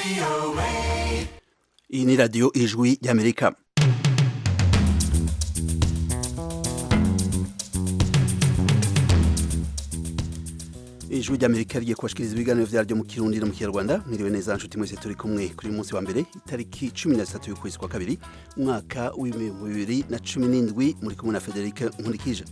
iyi ni radiyo ijwi ry'amerika ijwi ry'amerika rigiye kubashikiriza ibiganiro vyaryo mu kirundi no mu kinyarwanda mwiriwe neza nshuti mwese turi kumwe kuri uyu munsi wa mbere itariki cumi na zitatu y'ukwezi kwa kabiri umwaka w'ibihumbi bibiri na cumi n'indwi muri kumwe na federike nkurikije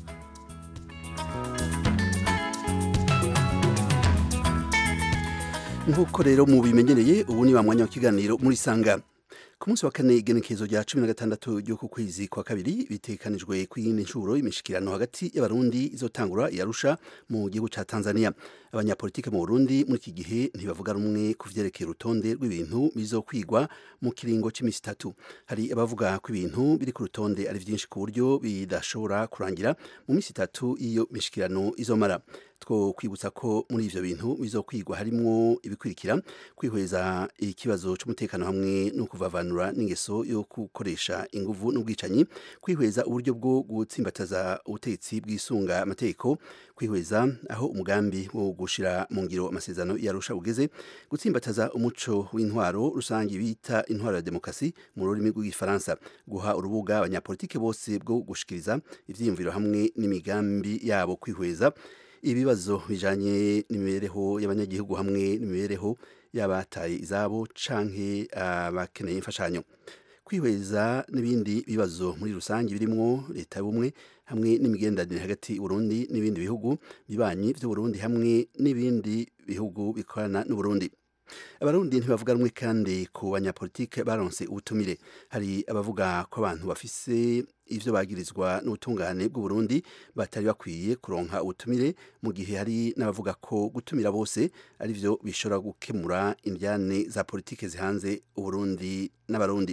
nk'uko rero mubimenyereye ubu ni wa mwanya w'ikiganiro muri sanga ku munsi wa kane igenekerezo rya cumi na gatandatu ry'uku kwezi kwa kabiri bitekanijwe ku yindi nshuro imishikirano hagati y'abarundi izotangura yarusha mu gihugu ca tanzania abanyapolitike mu burundi muri iki gihe ntibavuga rumwe ku vyerekeye urutonde rw'ibintu bizokwigwa mu kiringo c'imisi itatu hari abavuga ko ibintu biri ku rutonde ari vyinshi ku buryo bidashobora kurangira mu misi itatu iyo mishikirano izomara two kwibutsa ko muri ivyo bintu bizokwigwa harimwo ibikurikira kwihweza ikibazo c'umutekano hamwe no kuvavanura n'ingeso yo gukoresha inguvu n'ubwicanyi kwihweza uburyo bwo gutsimbataza ubutegetsi bwisunga amategeko kwihweza aho umugambi wo gushira mu ngiro amasezerano yarusha ugeze gutsimbataza umuco w'intwaro rusange bita intwaro ya demokarasi mu rurimi rw'igifaransa guha urubuga abanyapolitike bose bwo gushikiriza ivyiyumviro hamwe n'imigambi yabo kwihweza ibibazo bijanye n'imibereho y'abanyagihugu hamwe n'imibereho y'abataye izabo canke abakeneye imfashanyo kwihweza n'ibindi bibazo muri rusange birimwo leta y'ubumwe hamwe n'imigenderanire hagati y'Uburundi n'ibindi bihugu bibanyi vy'Uburundi hamwe n'ibindi bihugu bikorana n'Uburundi abarundi ntibavuga rumwe kandi ku banyapolitike baronse ubutumire hari abavuga ko abantu bafise ivyo bagirizwa n'ubutungane bw'uburundi batari bakwiye kuronka ubutumire mu gihe hari n'abavuga ko gutumira bose ari vyo bishobora gukemura indyane za politike zihanze uburundi n'abarundi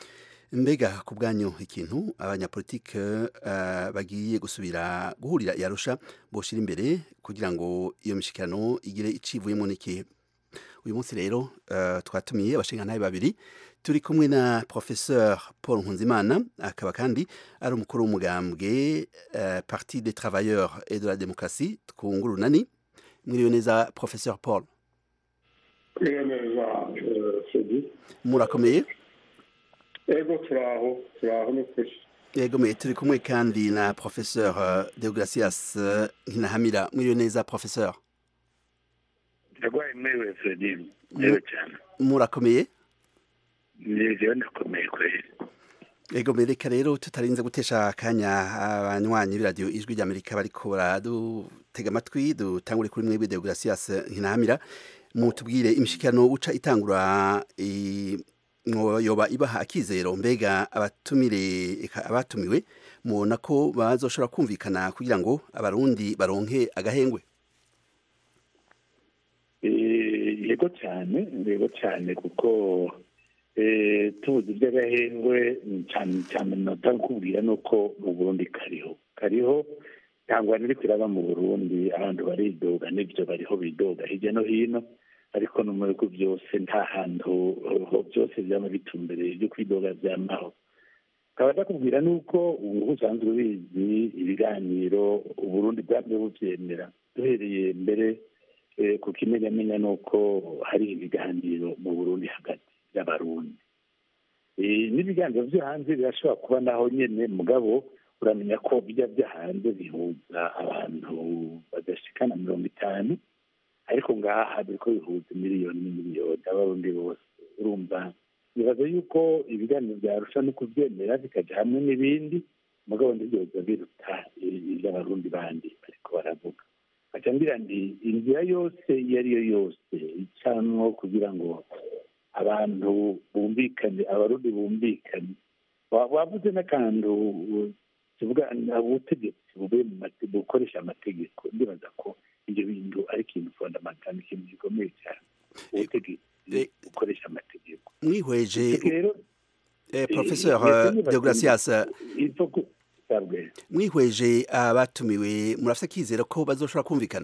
mbega ku bwanyu ikintu abanyapolitike uh, bagiye gusubira guhurira yarusha boshira imbere kugira ngo iyo mishikirano igire icivuyemo n'ikihe uyu munsi rero uh, twatumiye abashingantahe babiri turi kumwe na professeur paul nkunzimana akaba kandi ari umukuru w'umugambwe uh, parti des travailleurs et de la démocratie twungura urunani mwiriwe neza professeur paul murakomeye ego turaho turaho n'ukuri yego mwe turi kumwe kandi na professeur uh, deogracias uh, nkinahamira mwiriwe neza professeur ndagwaye mwewe Fredin mwewe cyane murakomeye nijewe ndakomeye kweli ego mereka rero tutarinze gutesha akanya abanywanyi b'iradiyo ijwi ry'amerika bariko baradutega amatwi dutangure kuri mwebwe deogracias nkinahamira mutubwire imishikirano uca itangura yoba ibaha akizero mbega abatumire abatumiwe mubona ko bazoshobora kumvikana kugira ngo abarundi baronke agahengwe yego cyane yego cyane kuko tubuze iby'agahengwe cyane cyane nota kubwira ni uko mu burundi kariho kariho ntabwo iri kuraba mu burundi abantu baridoga n'ibyo bariho bidoga hirya no hino ariko no mu bihugu byose nta hantu byose byaba bitumbereye byo kwidoga byamaho nkaba ndakubwira ni uko ubu usanzwe ubizi ibiganiro uburundi bwabyo bubyemera duhereye mbere ku kimenyamenya ni uko hari ibiganiro mu burundi hagati y'abarundi n'ibiganiro byo hanze birashobora kuba naho nyine mugabo uramenya ko bijya byo hanze bihuza abantu badashikana mirongo itanu ariko ngaha biriko bihuza miliyoni n'imiliyoni abarundi bose urumva nibaza yuko ibiganiro byarusha no kubyemera bikaja hamwe n'ibindi mugabo ntibyoza biruta iby'abarundi bandi bariko baravuga aca ngira ndi inzira yose iyo ari yo yose icanwo kugira ngo abantu bumvikane abarundi bumvikane wavuze n'akantu kivuga ubutegetsi buvuye mu bukoresha amategeko ndibaza ko ibyo bintu ari ikintu fondamentali ikintu gikomeye cyane ubutegetsi bukoresha amategeko mwihweje professeur deogracias mwihweje abatumiwe murafite akizera ko bazoshobora kumvikana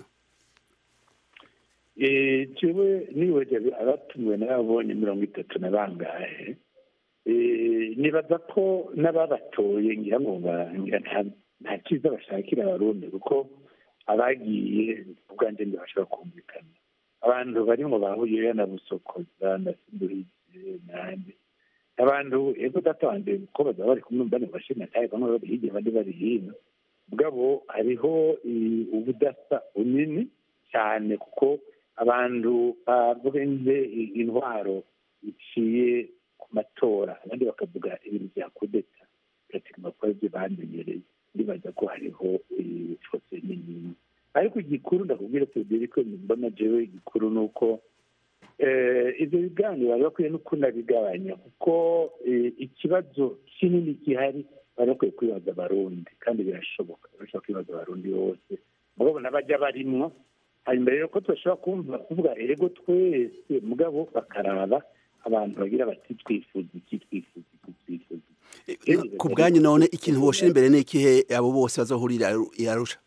jewe niweje abatumiwe n'ababonye mirongo itatu na bangahe nibaza ko n'ababatoye ngira ngo nta cyiza bashakira abarundi kuko abagiye ubwanjye ntibashobora kumvikana abantu barimo bahuye na busokoza na sinduhize nande abantu ego data wanje ko bazaba bari kumwe bane bashina taye bamwe bari hirya abandi bari hino bwabo hariho i- ubudasa bunini cyane kuko abantu bavuze intwaro iciye ku matora abandi bakavuga ibintu bya kudeta bigatuma kuba ibyo bamenyereye ndibaza ko hariho ifose nini ariko igikuru ndakubwira Frederico mbona jewe igikuru ni uko eh, ivyo biganiro bari bakwiye no kunabigabanya kuko eh, ikibazo kinini gihari bari bakwiye kwibaza abarundi kandi birashoboka barashobora kwibaza abarundi bose mugabo n'abajya barimwo hanyuma rero ko tudashobora kumva kuvuga erego twese mugabo bakaraba abantu bagira bati twifuza iki twifuza iki twifuza iki ku bwanyu none ikintu boshira imbere ni ikihe abo bose bazohurira i Arusha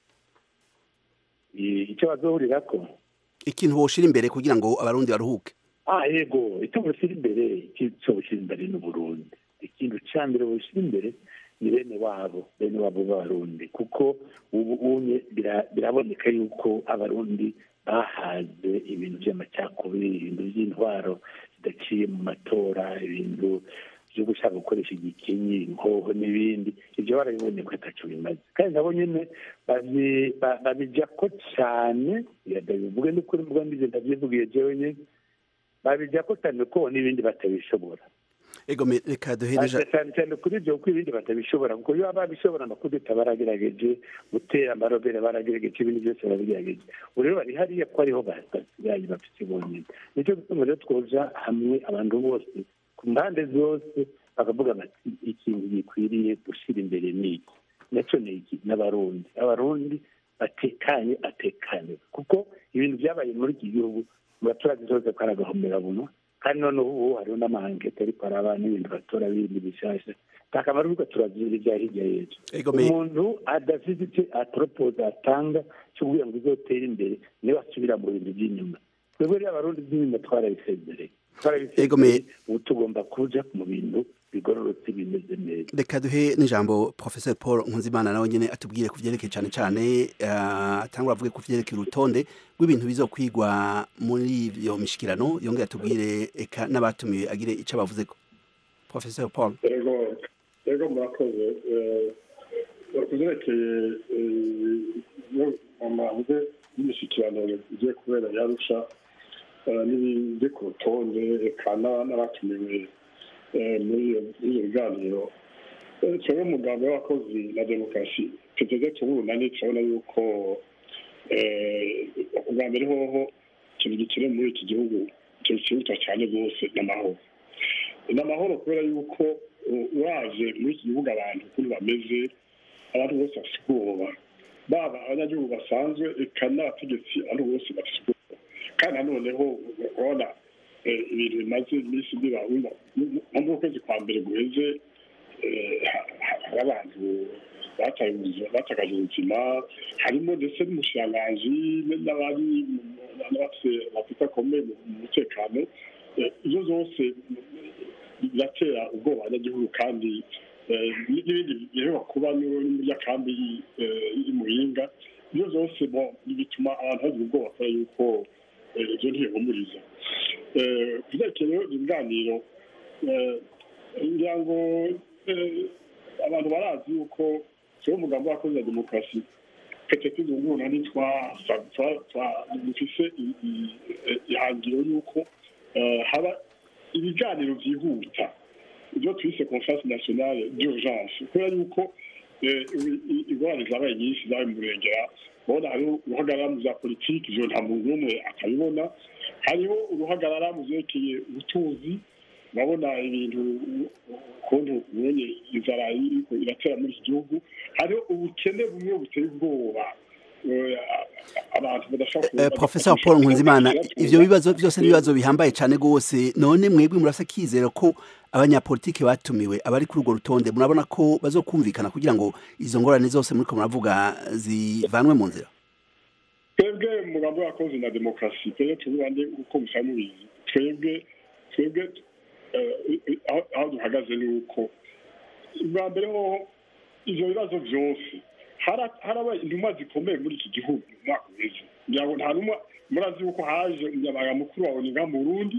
I- icyo bazohurirako ikintu boshira imbere kugira ngo abarundi baruhuke ah yego icyo bushyira imbere icyo bushyira imbere ni uburundi ikintu cya mbere bushyira imbere ni bene wabo bene wabo b'abarundi kuko ubu unye bira- biraboneka yuko abarundi bahaze ibintu by'amacakubiri ibintu by'intwaro zidaciye mu matora ibintu byo gushaka gukoresha igikenyi inkoho n'ibindi ibyo barabibonye ko ataco bimaze kandi nabo nyene babi- ba- babijya ko cyane ndabivuge n'ukuri mvuga ndize ndabyivugiye jewe nyene babijya ko cyane ko n'ibindi batabishobora ego me- reka duhereje Baza cyane cyane kuri ibyo kuko ibindi batabishobora kuko iyo baba babishobora amakudeta baragerageje gutera amarobere baragerageje ibindi byose barabigerageje ubu rero bari hariya ko ariho basigaye bafite bonyine nicyo gituma rero twoja hamwe abantu bose ku mpande zose bakavuga bati ikintu gikwiriye gushyira imbere ni iki nacyo ni iki n'abarundi abarundi batekanye atekanye kuko ibintu byabaye muri iki gihugu mu baturage zose ko ari agahomerabunwa kandi noneho ubu hariho n'amahangete ariko araba n'ibintu batora bindi bishasha nta kamaro kuko turazira ibya hirya y'ejo ego me umuntu adafite icyo atoropoza atanga cyo kugira ngo izotere imbere niba asubira mu bintu by'inyuma twebwe rero abarundi by'inyuma twarabisezereye Ego me- twarabisezereye ubu tugomba kuja mu bintu bigororotse bimeze neza reka duhe n'ijambo professor paul nkunzimana nawe nyine atubwire ku byerekeye cyane cyane eh, atangura avuge ku byerekeye urutonde rw'ibintu bizokwigwa muri iyo mishikirano yongere atubwire eka n'abatumiwe agire icyo bavuze ko professor paul ego ego murakoze kuzerekeye amavuze y'imishyikirano igiye kubera yarusha n'ibiri ku rutonde eka n'abatumiwe eh, muri iyo- muri ibyo biganiro Eh, twebwe umugambi w'abakozi na demokarasi tuteze tuburunani turabona yuko eh, ubwa mbere hoho ikintu gikenewe muri iki gihugu ikintu cyihuta cyane rwose ni amahoro ni amahoro kubera yuko u- uraje muri iki gihugu abantu ukuntu bameze abantu bose bafite ubwoba baba abanyagihugu basanzwe eka n'abategetsi abantu bose bafite ubwoba kandi nanoneho urabona eh, ibintu bimaze iminsi biba wumva nko mu kwezi kwa mbere guheze eh, ha- ha- hari abantu bataye ubuzima batakaje ubuzima harimo ndetse n'umushiranganji n'abari n'abafite bafite akomeye mu mu mutekano Eh, ibyo zose biratera ubwoba abanyagihugu kandi eh, n'ibindi biheruka kuba muri ya kambi y'umuhinga ibyo zose bo- bituma abantu bagira ubwoba kubera yuko eh, ibyo ntibihumuriza Eh, ku byerekeye rero ibiganiro eh, ngira ngo eh, abantu barazi yuko siwo umugambi w'abakozi na demokarasi petete zunguruna dufise i- i- i- ihangiro y'uko eh, haba ibiganiro byihuta ibyo twise conference nationale d'urgence kubera yuko eh, i- i- ingorane zabaye nyinshi zabaye mu murengera urabona hariho uruhagarara mu bya politiki ivyo nta muntu n'umwe akabibona hariho uruhagarara mu vyerekeye ubutunzi urabona ibintu ukuntu ubonye inzara iriko iratera muri iki gihugu hariho ubukene bumwe buteye ubwoba eh, abantu badashobora Eh, professor paul nkunzimana ivyo bibazo byose n'ibibazo bihambaye cyane rwose none mwebwe murafite akizero ko abanyapolitiki batumiwe abari kuri urwo rutonde murabona ko bazokumvikana kugira ngo izo ngorane zose muriko muravuga zivanwe mu nzira twebwe umugambi w'abakozi na demokarasi twebwe tubande uko musa mubizi twebwe twebwe eh, aho- aho duhagaze ni uko bwa mbere hoho ivyo bibazo vyose hara- harabaye intumwa zikomeye muri iki gihugu mu mwaka uheze ngira ngo nta numwa murazi yuko haje umunyamabanga mukuru wa oniga mu burundi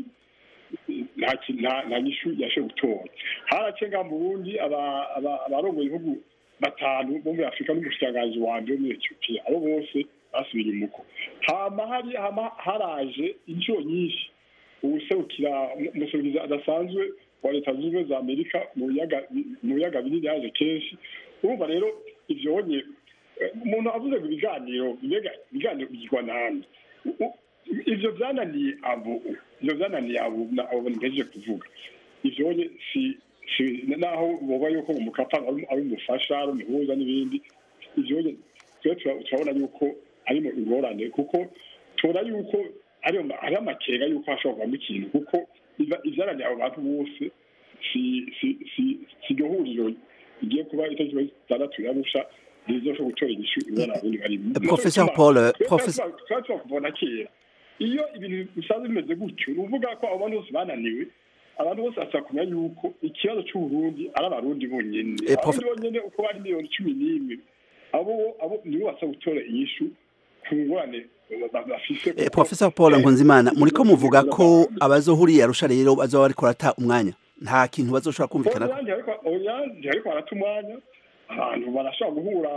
nta ki- nta- nta nyishu yashoboye gutora harace nga mu burundi aba- aba- abarongoye ibihugu batanu bo muri afurika n'umushikiranganji wanje wo muri etiyopiya abo bose basubiye imuko hama hari hama haraje inshuro nyinshi uwuserukira umuserukizi adasanzwe wa leta zunze ubumwe za amerika mu biyaga mu biyaga binini yaje kenshi urumva rero ivyonye eh, umuntu avuze ngo ibiganiro mbega ibiganiro bigirwa nande U- u- ivyo vyananiye abo ivyo vyananiye abo na- abo ntegereje kuvuga ivyonye si si naho boba yuko mu mukapa ari ari umufasha ari umuhuza n'ibindi ivyonye twe tura- turabona yuko arimo ingorane kuko tubona yuko ari ari amakenga yuko hashobora kuvamo ikintu kuko iva- ivyananiye abo bantu bose si si si si iryo huriro rigiye kuba itariki zitandatu yarusha rizoshobora gutora inyishu ingorane abarundi barimo Professor Paul, Professor- tuba twakuvuna kera iyo ibintu bisanzwe bimeze gutyo ni ukuvuga ko abo bantu bose bananiwe abantu bose basaba kumenya yuko ikibazo c'uburundi ari abarundi bonyene Eh, Prof- abarundi bonyene uko bari miliyoni cumi n'imwe abo abo nibo basaba gutora inyishu ku ngorane ba- bafise Eh, kuko- Professor Paul Nkunzimana muriko muvuga ko abazohuriye arusha rero bazoba bariko barata umwanya nta kintu bazoshobora kumvikana Oyange ariko oyange ariko barata umwanya abantu barashobora guhura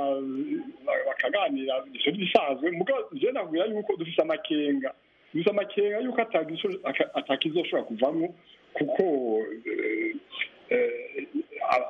ba- bakaganira ivyo bisanzwe mugabo je nakubwira yuko dufise amakenga dufise amakenga yuko atagisho- aka- atakizoshobora kuvamwo kuko eh, eh, a-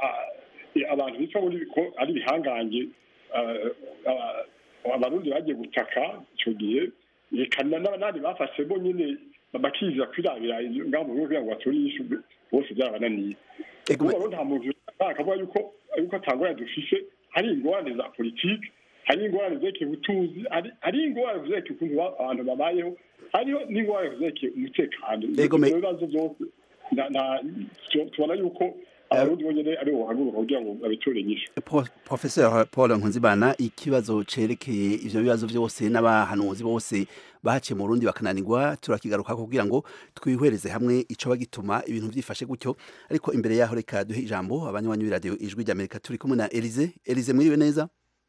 a- abantu bitwa muri ko ari ibihangange eh, aba- abarundi bagiye gutaka ico gihe reka na- n'abandi bafashe bo nyene bakiza kwirabira ngaho mu bihugu kugira ngo batore inyishu bose byarabananiye Ego, ubu rero nta muntu akavuga yuko yuko atangorane dufise hari ingorane za politiki hari ingorane zerekeye ubutunzi hari- hari ingorane zerekeye ukuntu ba- abantu babayeho hariho n'ingorane zerekeye umutekano Ego, me- Ivyo bibazo byose na- na- tu- tubona yuko abarundi bonyene ari bo bahaguruka kugira ngo babitore inyishu Pro- Professor Paul Nkunzimana ikibazo cerekeye ivyo bibazo vyose n'abahanuzi bose bahaciye mu Burundi bakananirwa turakigaruka kugira ngo twihwereze hamwe ico bagituma ibintu vyifashe gutyo ariko imbere yaho reka duhe ijambo abanywanyi b'iradiyo ijwi ry'Amerika turi kumwe na Elize Elize mwiriwe neza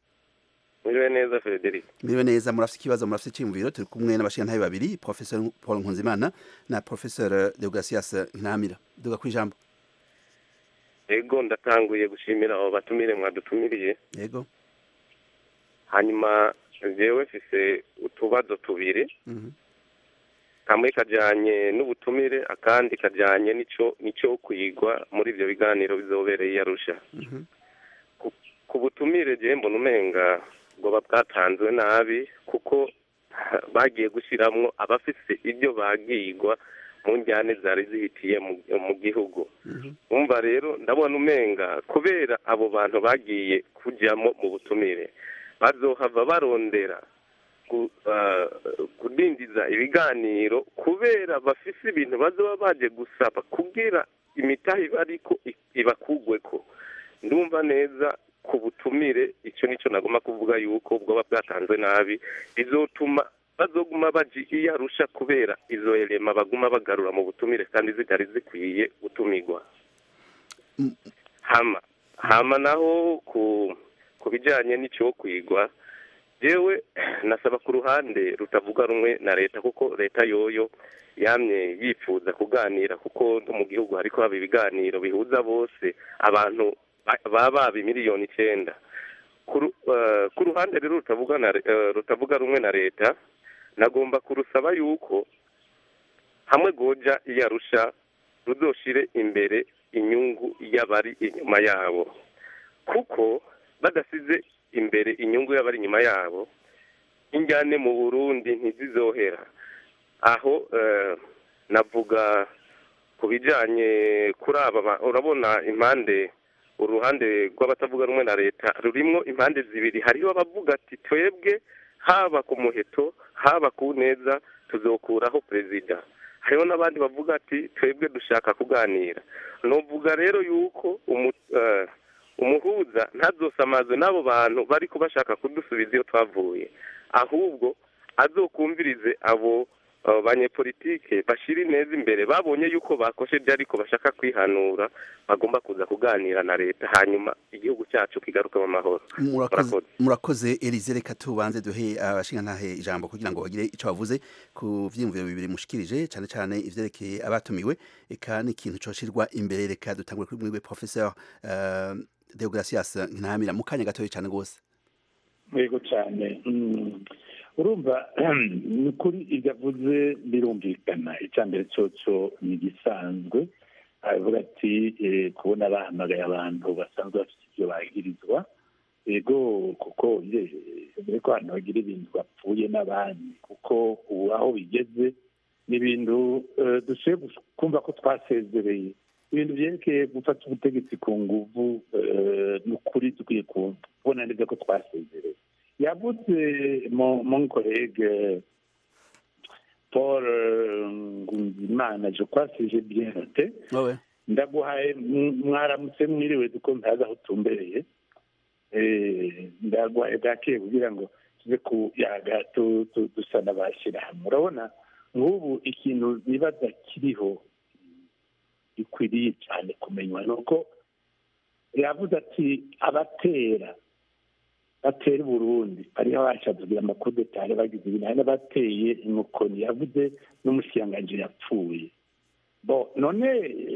Mwiriwe neza Frederic. mwiriwe neza murafite ikibazo murafite iciyumviro turi kumwe n'abashingantahe babiri Professor Paul Nkunzimana na Professor Deogratias Ntamira duga ku ijambo Ego ndatanguye gushimira abo batumire mwadutumiriye. yego Hanyuma jewe mfise utubazo tubiri. Mhm. Kamwe kajanye n'ubutumire akandi kajanye n'ico nico kwigwa muri ivyo biganiro bizobereye i Arusha. Mhm. Ku butumire je mbona umenga bwoba bwatanzwe nabi kuko bagiye gushiramwo abafise ibyo bagigwa mu njyane zari zihitiye mu- mu gihugu. Mhm. umva rero ndabona umenga kubera abo bantu bagiye kujyamo mu butumire bazohava barondera gu- ah, kudindiza ibiganiro kubera bafise ibintu bazoba baje gusaba kugira imitahe bariko i- ibakugweko ndumva neza ku butumire icyo nicyo nagomba kuvuga yuko bwoba bwatanzwe nabi bizotuma bazoguma baji iyo arusha kubera izo elema baguma bagarura mu butumire kandi zitari zikwiye gutumirwa Mm. hama hama naho ku ku bijyanye n'icyo kwigwa yewe nasaba ku ruhande rutavuga rumwe na leta kuko leta yoyo yamye yifuza kuganira kuko no mu gihugu hariko haba ibiganiro bihuza bose abantu ba- baba baba miliyoni icyenda ku ru- eh, ku ruhande rero rutavuga na re- eh, rutavuga rumwe na leta nagomba kurusaba yuko hamwe goja iyo arusha ruzoshire imbere inyungu y'abari inyuma yabo kuko badasize imbere inyungu y'abari inyuma yabo injyane mu burundi ntizizohera aho eh, navuga ku bijyanye kuri aba ba- urabona impande uruhande rw'abatavuga rumwe na leta rurimwo impande zibiri hariho abavuga ati twebwe haba ku muheto haba ku neza tuzokuraho perezida hariho n'abandi bavuga ati twebwe dushaka kuganira nuvuga rero yuko umu- eh, umuhuza ntazosamazwe n'abo bantu bariko bashaka kudusubiza iyo twavuye ahubwo azokumvirize abo abo banyepolitike bashyira ineza imbere babonye yuko bakosheje ariko bashaka kwihanura bagomba kuza kuganira na leta hanyuma igihugu cyacu kigaruke mu mahoro murakoze murakoze Elize reka tubanze duhe abashingantahe ijambo kugira ngo bagire icyo bavuze ku vyiyumviro bibiri mushikirije cyane cyane ivyerekeye abatumiwe eka n'ikintu coshirwa imbere reka dutangure kuri mwiwe professeur uh, Deogracias Ntamira mu kanya gatoya cyane gose yego cyane urumva ni ukuri ibyo avuze birumvikana icya mbere cyoco ni igisanzwe aravuga ati kubona bahamagaye abantu basanzwe bafite ibyo bagirizwa yego kuko ko abantu bagira ibintu bapfuye n'abandi kuko ubu aho bigeze ni ibintu dushoboye kumva ko twasezereye ibintu byerekeye gufata ubutegetsi ku nguvu ni ukuri dukwiye kubona neza ko twasezereye yavuze mon collègue paul ngunzimana je crois que j'ai bien noté ndaguhaye mwaramutse mwiriwe duko ntazi aho utumbereye ndaguhaye bwakeye kugira ngo tuze kuyaga dusa n'abashyira hamwe urabona nk'ubu ikintu nibaza kiriho gikwiriye cyane kumenywa ni uko yavuze ati abatera batera Burundi hariho abashadubira amakudetari bagize ibintu hari n'abateye inkokoni yavuze n'umushyiranganje yapfuye bo none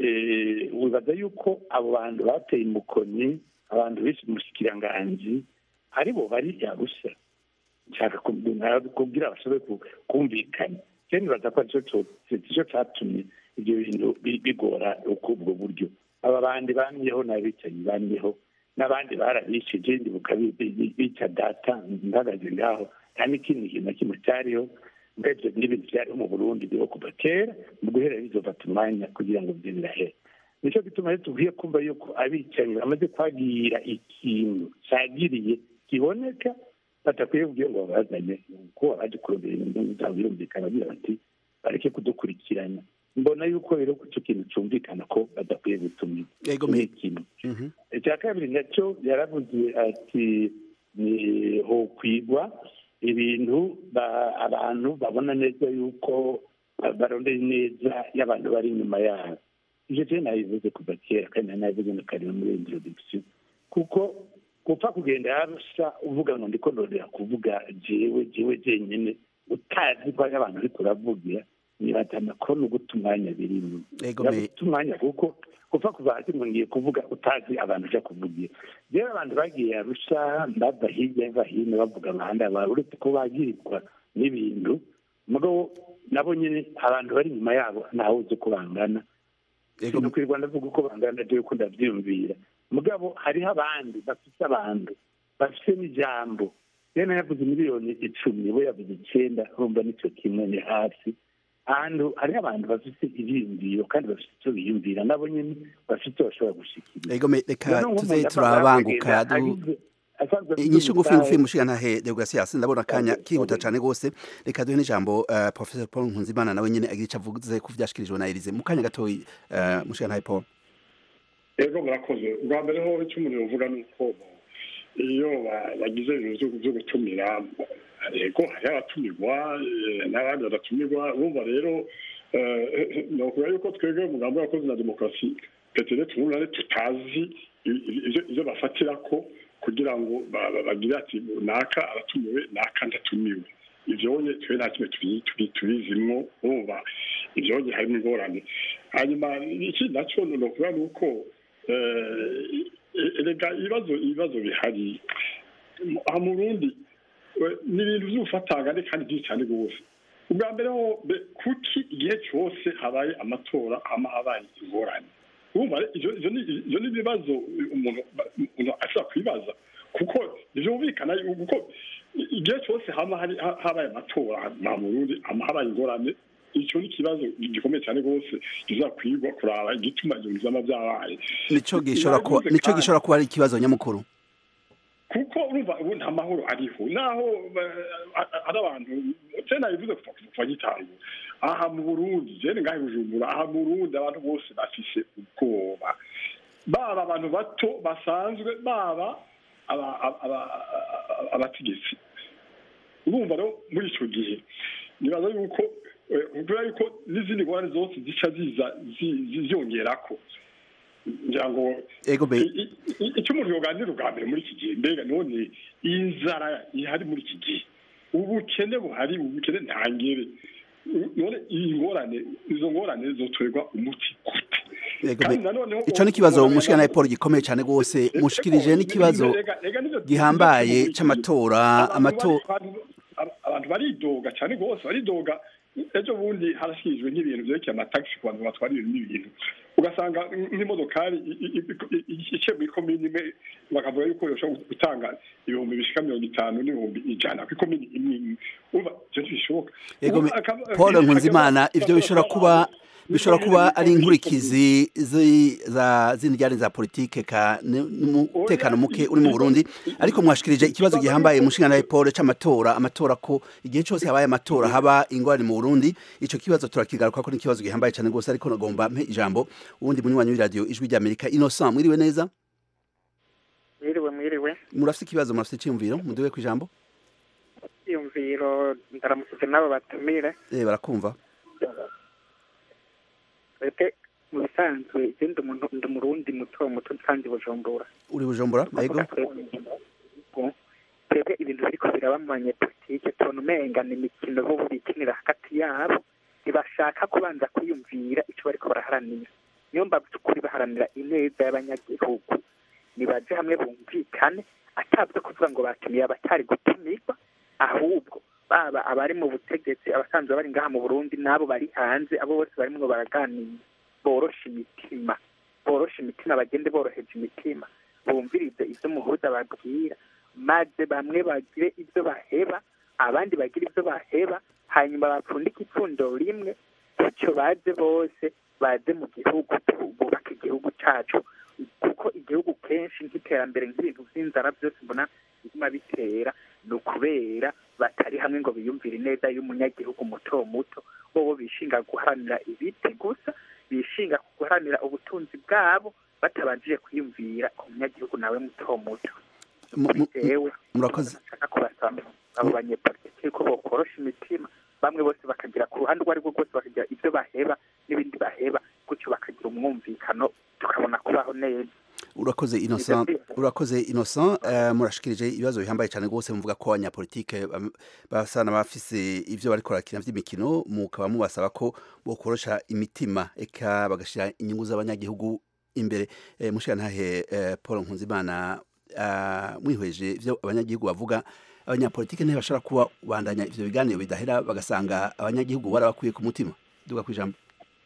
wibaza yuko abo bantu bateye umukoni abantu benshi umushyikiranganje aribo bari yarusha nshaka kubwira bashobore kumvikana cyane nibaza ko aricyo cyatumye ibyo bintu bigora ubwo buryo aba bandi bamyeho n'abicanyi bamyeho n'abandi barabishije ndibuka bica data mpagaze ngaho nta n'ikindi kintu na kimwe cyariho mbese n'ibintu byariho mu burundi biriho kuva kera mu guhera bizofata umwanya kugira ngo byo birahere nicyo gituma rero tubwiye kumva yuko abicanyi bamaze kwagira ikintu cyagiriye kiboneka batakwiye kubwira ngo babazanye kuko abaje kurondera inyungu zabo birumvikana bagira bati bareke kudukurikirana mbona yuko rero icyo kintu cyumvikana ko badakwiye gutumira ni ikintu icya kabiri nacyo yaravuze ati ni ho kwigwa ibintu abantu babona neza yuko barondeye neza y'abantu bari inyuma yabo ibyo rero nabivuze kuva kera kandi nabivuze na kare muri introduction kuko gupfa kugenda yarusha uvuga ngo ndiko ndondera kuvuga jewe jewe jenyine utazi ko hari abantu ariko uravugira nibatana ko no guta umwanya birimo guta umwanya kuko gupfa kuva hasi ngo ngiye kuvuga utazi abantu uja kuvugira rero abantu bagiye arusha bava hirya bava hino bavuga abandi abantu uretse ko bagirirwa n'ibintu mugabo nabo nyine abantu bari inyuma yabo ntawe uzi uko bangana sinukwirirwa ndavuga uko bangana jewe ko ndavyiyumvira mugabo hariho abandi bafite abantu bafite n'ijambo rero yavuze miliyoni icumi we yavuze icyenda urumva nicyo kimwe ni hasi ahantu hariho abantu bafite ibyiyumviro kandi bafite icyo biyumvira nabo nyine bafite icyo bashobora gushyikiriza ego reka tuze turabanguka inyishu ngufi ngufi mushigantahe deograsias ndabona akanya kihuta cyane rwose reka duhe n'ijambo uh, professor paul nkunzimana nawe nyine agira icyo avuze ku vyashikirijwe na elize mu kanya gatoyi uh, mushigantahe paul ego murakoze ubwa mbere ho icyo umuntu yovuga ni uko iyo bagize ibintu byo gutumira yego hariho abatumirwa n'abandi badatumirwa urumva rero ni ukuvuga yuko twebwe umugambi w'abakozi na demokarasi petere tubunane tutazi ibyo bafatira ko kugira ngo bagire ati naka aratumiwe naka ndatumiwe ibyonye twe nta kimwe tubizimwo urumva ibyonye harimo ingorane hanyuma ikindi nacyo ni ukuvuga ni uko erega ibibazo ibibazo bihari aha mu burundi ni ibintu by'ubufatangane kandi byinshi cyane rwose ubwa mbere ho kuki igihe cyose habaye amatora haba habaye ingorane ibyo ni ibibazo umuntu ashobora kwibaza kuko byumvikana kuko igihe cyose haba habaye amatora mu burundi habaye ingorane icyo ni ikibazo gikomeye cyane rwose kizakwigwa kuraba igituma ibyo bizaba byabaye nicyo gishobora kuba ari ikibazo nyamukuru kuko urumva ubu nta mahoro ariho naho ari abantu cyane bivuze kuva gitango aha mu burundi jene ngahe bujumbura aha mu burundi abantu bose bafise ubwoba baba abantu bato basanzwe baba abategetsi urumva rero muri icyo gihe nibaza yuko kubera yuko n'izindi ngorane zose zica ziza ziyongerako ngira ngo icyo umuntu yoganira ubwa mbere muri iki gihe mbega none iyi nzara ihari muri iki gihe ubukene buhari ubukene ntangere none iyi ngorane izo ngorane zotorerwa umuti gute icyo ni ikibazo umushikana na paul gikomeye cyane rwose mushikirije n'ikibazo gihambaye cy'amatora amatora abantu baridoga cyane rwose baridoga ejo bundi harashyizwe nk'ibintu byerekeye amatagisi ku bantu batwara ibintu n'ibintu ugasanga nk'imodokari ice muri komini imwe bakavuga yuko yoshobora gutanga ibihumbi bishika mirongo itanu n'ibihumbi ijana ku ikomini imwe imwe urumva ivyo ntibishoboka paul nkunzimana ivyo bishobora kuba bishobora kuba ari inkurikizi za zindi njyane za politike ka n'umutekano muke uri mu Burundi ariko mwashikirije ikibazo gihambaye mushinga na Paul c'amatora amatora ko igihe cyose habaye amatora haba ingwani mu Burundi ico kibazo turakigaruka ko n'ikibazo gihambaye cyane gose ariko nagomba mpe ijambo ubundi munywanyi w'iradio ijwi rya Amerika Innocent mwiriwe neza mwiriwe mwiriwe murafite ikibazo murafite iciyumviro muduwe ku ijambo iyumviro ndaramutse nabo batumire eh barakumva twebwe mu bisanzwe igenda umuntu ndi umurundi muto muto nsanze bujumbura uri bujumbura yego twebwe ibintu biriko biraba mu banyepolitike tubona umenga ni imikino bo bikinira hagati yabo ntibashaka kubanza kwiyumvira ico bariko baraharanira niyo mbavu ukuri baharanira ineza y'abanyagihugu nibaje hamwe bumvikane atabyo kuvuga ngo batumiye abatari gutumirwa ahubwo baba abari mu butegetsi abasanzwe bari ngaha mu burundi n'abo bari hanze abo bose barimwo baraganira boroshe imitima boroshe imitima bagende boroheje imitima bumvirize ivyo muhuza babwira maze bamwe bagire ivyo baheba abandi bagire ivyo baheba hanyuma bapfundike ipfundo rimwe gutyo baze bose baze mu gihugu bubake igihugu cacu kuko igihugu kenshi nk'iterambere nk'ibintu vy'inzara byose mbona biguma bitera ni ukubera batari hamwe ngo biyumvire ineza y'umunyagihugu muto muto bobo bishinga guharanira ibiti gusa bishinga guharanira ubutunzi bwabo batabanjije kwiyumvira ku munyagihugu nawe muto muto jewe murakoze nshaka kubasaba abo banyepolitiki ko bokorosha imitima bamwe bose bakagira ku ruhande urwo arirwo rwose bakagira ibyo baheba n'ibindi baheba gutyo bakagira umwumvikano tukabona kubaho neza urakoze innocent urakoze innocent uh, murashikirije ibibazo bihambaye cyane rwose muvuga ko abanyapolitike basa n'abafise ivyo bariko barakina vy'imikino mukaba mubasaba ko bokorosha imitima eka bagashira inyungu z'abanyagihugu imbere eh, mushirantahe eh, paul nkunzimana uh, mwihweje ivyo abanyagihugu bavuga abanyapolitike ntibashobora kuba bandanya ivyo biganiro bidahera bagasanga abanyagihugu barabakwiye ku mutima duga kwijambo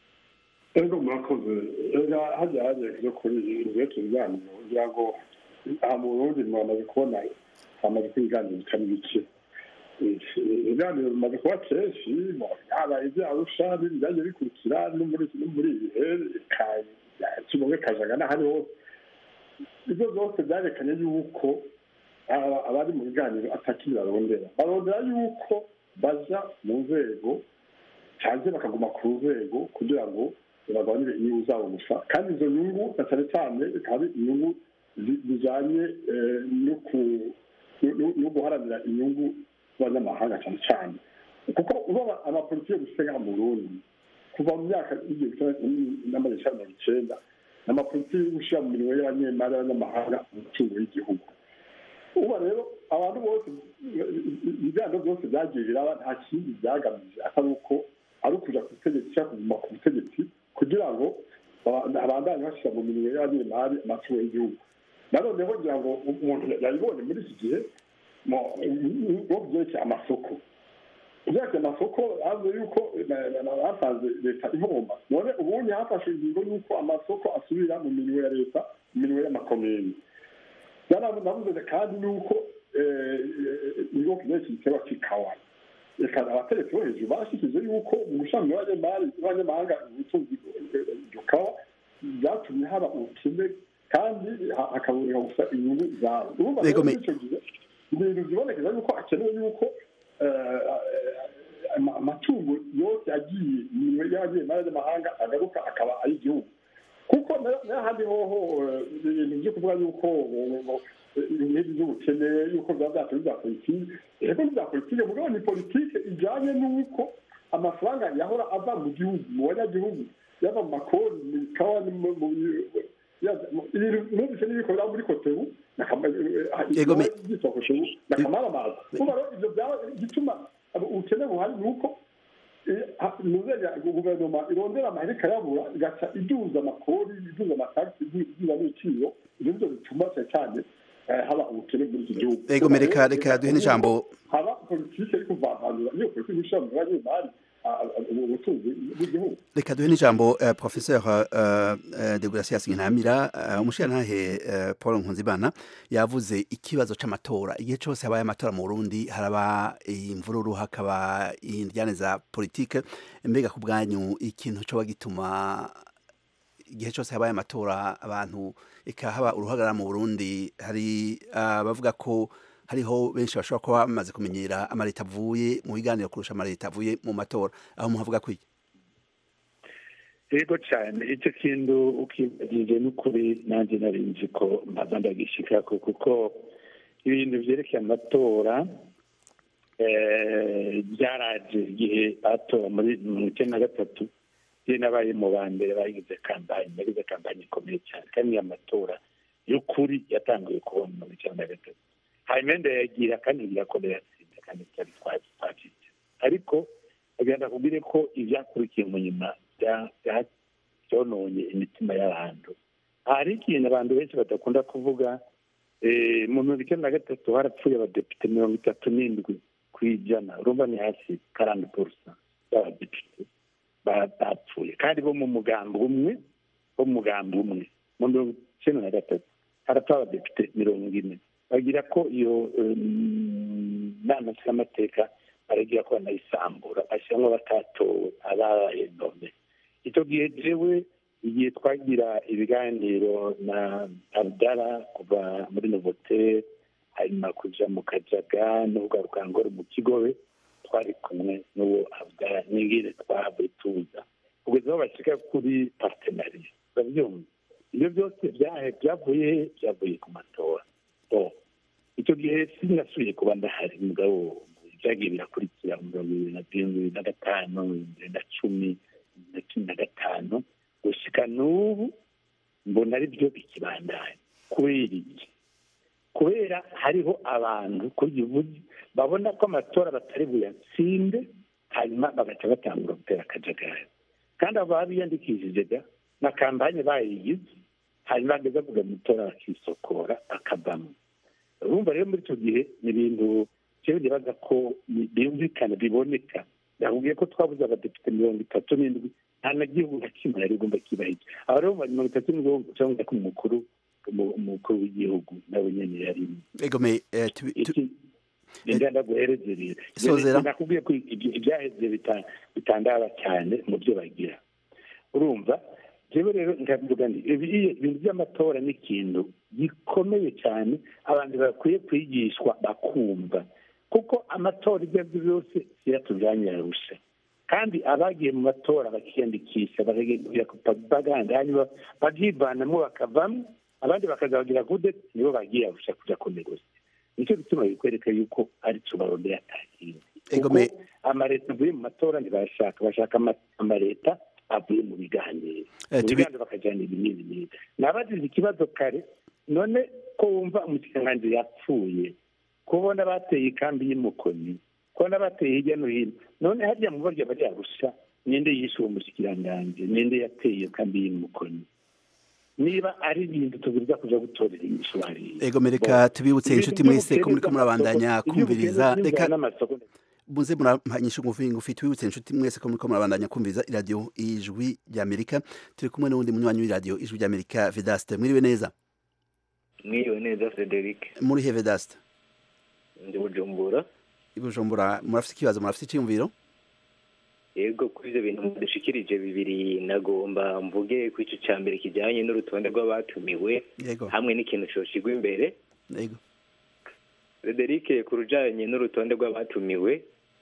ego murakoze ega hajya hajya kujya kuri ibyerekeye ibiganiro kugira ngo aha mu burundi mwamaze kubona hamaze kuba ibiganiro bitari bike ibiganiro bimaze kuba kenshi haba ibyo arusha byagiye bikurikira no muri ibi bihe kibonge kajaga n'ahari hose ibyo byose byerekanye yuko abari mu biganiro atakiri barondera barondera yuko baja mu nzego cyangwa bakaguma ku nzego kugira ngo bagabanyire inyungu zabo gusa kandi izo nyungu na cyane cyane zikaba ari inyungu zijyanye no guharanira inyungu z'abanyamahanga cyane cyane kuko uba amapolitiki yo gusenga mu burundi kuva mu myaka y'igihumbi n'amajana icyenda mirongo icyenda ni amapolitiki yo gushyira mu mirimo y'abanyemari y'abanyamahanga umutungo w'igihugu uba rero abantu bose ibiganiro byose byagiye biraba nta kindi byagamije atari uko ari ukuja ku butegetsi cyangwa kuguma ku butegetsi kugira ngo abandanye bashyira mu mirimo y'abanyemari amatungo y'igihugu nanoneho ngira ngo umuntu yabibonye muri iki gihe ngo byerekeye amasoko byerekeye amasoko havuze yuko basanze leta ihomba none ubundi hafashe ingingo y'uko amasoko asubira mu mirimo ya leta mu mirimo y'amakomini navuze kandi nuko ibigo byerekeye igiteba cy'ikawa reka abategetsi bo hejuru bashyikize yuko mu gushami y'abanyamahanga ubutunzi kawa byatumye haba ubukene kandi hakaboneka gusa inyungu zabo urumva rero muri icyo gihe ibintu byibonekeza yuko akenewe yuko amatungo yose agiye y'abagiye mu y'amahanga agaruka akaba ari igihugu kuko n'ahandi hoho ibintu byo kuvuga yuko ibintu by'ubukene yuko byaba byatuma bya politiki ego ni bya politiki mugabo ni politiki ijyanye n'uko amafaranga yahora ava mu gihugu mu banyagihugu yava mu makoni mu ikawa no mu- mu- ya- mu- ibintu numvise n'ibikorera muri kotebu nakamara amazi kuba rero ivyo byaba igituma abo- ubukene buhari ni uko eh, ha- nuzenya guverinoma irondera amahera ikayabura igaca iduza amakori iduza amatagisi iduza n'ibiciro ivyo nivyo bituma cyane cyane eh, haba ubukene muri iki gihugu Ego, me reka- reka duhe n'ijambo. haba politike yo kuvanganura niyo politike ishobora mu mwanya w'imari ubutunzi bw'igihugu reka duhe n'ijambo uh, professeur uh, uh, de gracias nkinamira uh, umushirantahe uh, paul nkunzimana yavuze ikibazo c'amatora igihe cose habaye amatora mu burundi haraba imvururu hakaba indyane za politike mbega ku bwanyu ikintu coba gituma igihe cyose habaye amatora abantu eka haba uruhagarara mu burundi hari abavuga ko hariho benshi bashobora kuba bamaze kumenyera amaleta avuye mu biganiro kurusha amaleta avuye mu matora aho muhavuga ko iki yego cyane icyo kintu ukibagije n'ukuri nanjye nari nzi ko mpaza ndagishikako kuko ibintu byerekeye amatora eh, byaraje igihe batora muri mirongo icyenda na gatatu je nabaye mu ba mbere bagize kampanye yagize kampanye ikomeye cyane kandi iyo amatora y'ukuri yatanguye kubona mirongo icyenda na gatatu hanyuma ndayagira kandi irakomera yatsinze kandi cyari twacitse ariko agenda kubwire ko ibyakurikiye mu nyuma bya- bya- byononye imitima y'abantu hari ikintu abantu benshi badakunda kuvuga eh, mu mirongo icyenda na gatatu harapfuye abadepite mirongo itatu n'indwi ku ijana urumva ni hasi karani porusa y'abadepite ba- bapfuye kandi bo mu mugambi umwe bo mu mugambi umwe mu mirongo icyenda na gatatu harapfa abadepite mirongo ine bagira ko iyo em, nama nshingamateka baragira ko banayisambura bashyiramo batatowe ababaye nome icyo gihe jewe igihe twagira ibiganiro na abdara kuva muri novotel hanyuma kuja mu kajaga n'ugaruka ngoro mu kigobe twari kumwe n'uwo abdara n'ingene twahavuye tuza kugeza aho bashika kuri partenariya urabyumva ibyo byose byahe byavuye he byavuye ku matora Bo, icyo gihe sinasubiye kuba ndahari mugabo byagiye birakurikira mu mirongo ibiri na bibiri na gatanu bibiri na cumi na cumi na gatanu gushika n'ubu mbona ari byo bikibandanya kubera iki kubera hariho abantu kuri uvuze babona ko amatora batari buyatsinde hanyuma bagaca batangura gutera akajagari kandi abo baba biyandikishije ga na kampanye bayigize hanyuma bageze kuga amatora bakisokora akavamo urumva rero muri icyo gihe ni ibintu jewe nibaza ko byumvikana biboneka nakubwiye ko twabuze abadepite mirongo itatu n'indwi nta na gihugu na kimwe yari igomba kibahiga aba rero mu mirongo itatu n'indwi cyangwa ko umukuru umu- umukuru w'igihugu nawe nyene yarimo ego me eh, tubi- tu- iki ngenda guhereze rero Sozera. nakubwiye ko ibyo- ibyaheze bita- bitandaba cyane mu byo bagira urumva jewe rero nkavuga nti ibi- ibintu by'amatora ni ikintu gikomeye cyane abantu bakwiye kwigishwa bakumva kuko amatora ibyo ari byo byose siratujanye yarusha kandi abagiye mu matora bakiyandikisha bakagenda baganda hanyuma babyivanamo bakavamo abandi bakazabagira kude nibo bagiye arusha kuja kunegosi nicyo gituma bikwereka yuko ari cyo barondera atakindi Ego kuko me- amaleta avuye mu matora ntibashaka bashaka ama- amaleta avuye mu biganiro Eh, mu tubi- biganiro bakajyana ibi n'ibi n'ibi nabagize ikibazo kare none ko wumva umushikiranganji yapfuye kubona bateye ikambi y'umukoni kubona bateye hirya no hino none harya mu barya bari arusha ninde yishe uwo mushikiranganji ninde yateye iyo kambi y'umukoni niba ari ibintu tubwiriza kuja gutorera inyishu hariya ego me reka tubibutse inshuti mwese ko muriko murabandanya kumviriza reka n'amasoko muze murahanyisha ngufi ngufi tubibutse inshuti mwese ko muriko murabandanya kumviriza iradiyo ijwi ry'amerika turi kumwe n'uwundi munywanyi w'iradiyo ijwi ry'amerika vedaste mwiriwe neza mwiriwe neza frederic muri he vedaste ndi bujumbura i bujumbura murafite ikibazo murafite icyiyumviro yego kuri ibyo bintu mudushikirije bibiri nagomba mvuge ku ico ca mbere kijanye n'urutonde rw'abatumiwe yego hamwe n'ikintu coshigwa imbere yego frederic ku rujanye n'urutonde rw'abatumiwe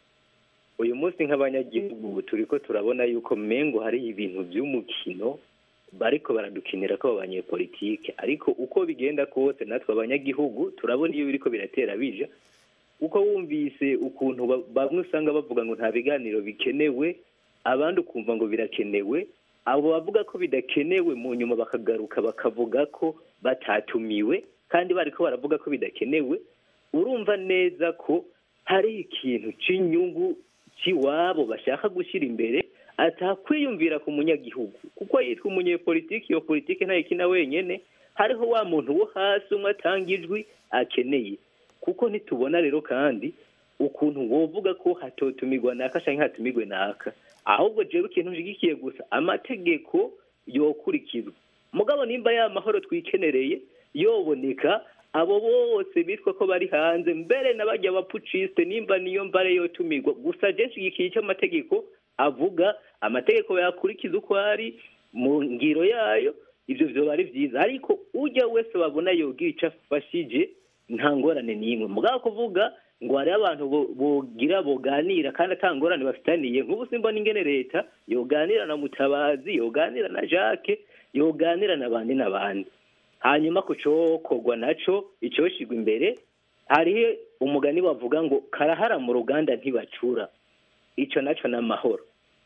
uyu munsi nk'abanyagihugu turiko turabona yuko mengo hari ibintu vy'umukino bariko baradukinira ko abanyepolitike ariko uko bigenda kose natwe abanyagihugu turabona iyo biriko biratera bija kuko wumvise ukuntu ba- bamwe usanga bavuga ngo nta biganiro bikenewe abandi ukumva ngo birakenewe abo bavuga ko bidakenewe mu nyuma bakagaruka bakavuga ko batatumiwe kandi bariko baravuga ko bidakenewe urumva neza ko hari ikintu cy'inyungu cy'iwabo bashaka gushyira imbere atakwiyumvira ku munyagihugu kuko yitwa umunyepolitiki iyo politiki ntayikina wenyene hariho wa muntu wo hasi umwe atanga ijwi akeneye kuko ntitubona rero kandi ukuntu wovuga ko hatotumirwa naka canke hatumirwe naka ahubwo jewe ikintu nshigikiye gusa amategeko yokurikizwa mugabo nimba ya mahoro twikenereye yoboneka abo bose bitwa ko bari hanze mbere n'abajya abapuciste nimba niyo mbare yotumirwa gusa je nshigikiye icyo amategeko avuga amategeko yakurikiza uko ari mu ngiro yayo ibyo vyoba ari vyiza ariko ujya wese babona yogira ico afashije nta ngorane n'imwe mugabo kuvuga ngo hariho abantu bo- bogira boganira kandi ata ngorane bafitaniye nk'ubu simbona ingene leta yoganira na mutabazi yoganira na jacques yoganira n'abandi n'abandi hanyuma ku cokorwa naco icoshigwa imbere hariho umugani bavuga ngo karahara mu ruganda ntibacura ico naco ni amahoro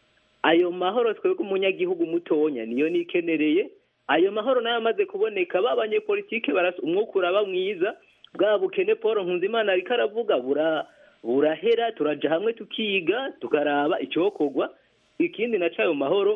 ayo mahoro twebwe umunyagihugu mutonya niyo nikenereye ayo mahoro nayo amaze kuboneka ba banyepolitike barasa umwuka uraba mwiza bwa bukene paul nkunzimana ariko aravuga bura burahera turaja hamwe tukiga tukaraba icyokorwa ikindi naco ayo mahoro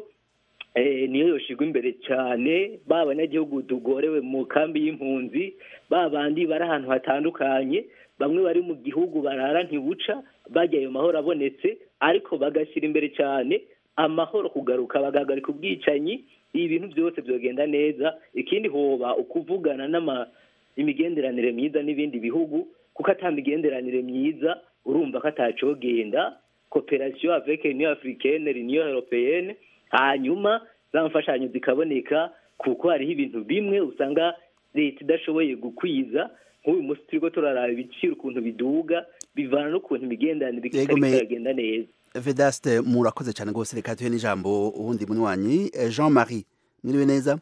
eh, niyo yoshigwa imbere cyane ba banyagihugu tugorewe mu kambi y'impunzi ba bandi bari ahantu hatandukanye bamwe bari mu gihugu barara ntibuca bajya ayo mahoro abonetse ariko bagashyira imbere cyane amahoro kugaruka bagahagarika ubwicanyi ibintu byose byogenda neza ikindi hoba ukuvugana n'ama imigenderanire myiza n'ibindi bihugu kuko ata migenderanire myiza urumva ko atacogenda cooperation avec union africaine l'union européenne hanyuma za mfashanyo zikaboneka kuko hariho ibintu bimwe usanga leta idashoboye gukwiza nk'uyu munsi turiko turaraba ibiciro ukuntu biduga bivana n'ukuntu imigenderanire Yego, itariko me- iragenda neza vedaste murakoze cyane rwose reka tuhe n'ijambo uwundi munywanyi Eh, jean marie mwiriwe neza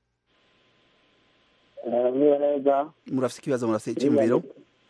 niba neza murafite ikibazo murafite icyumviro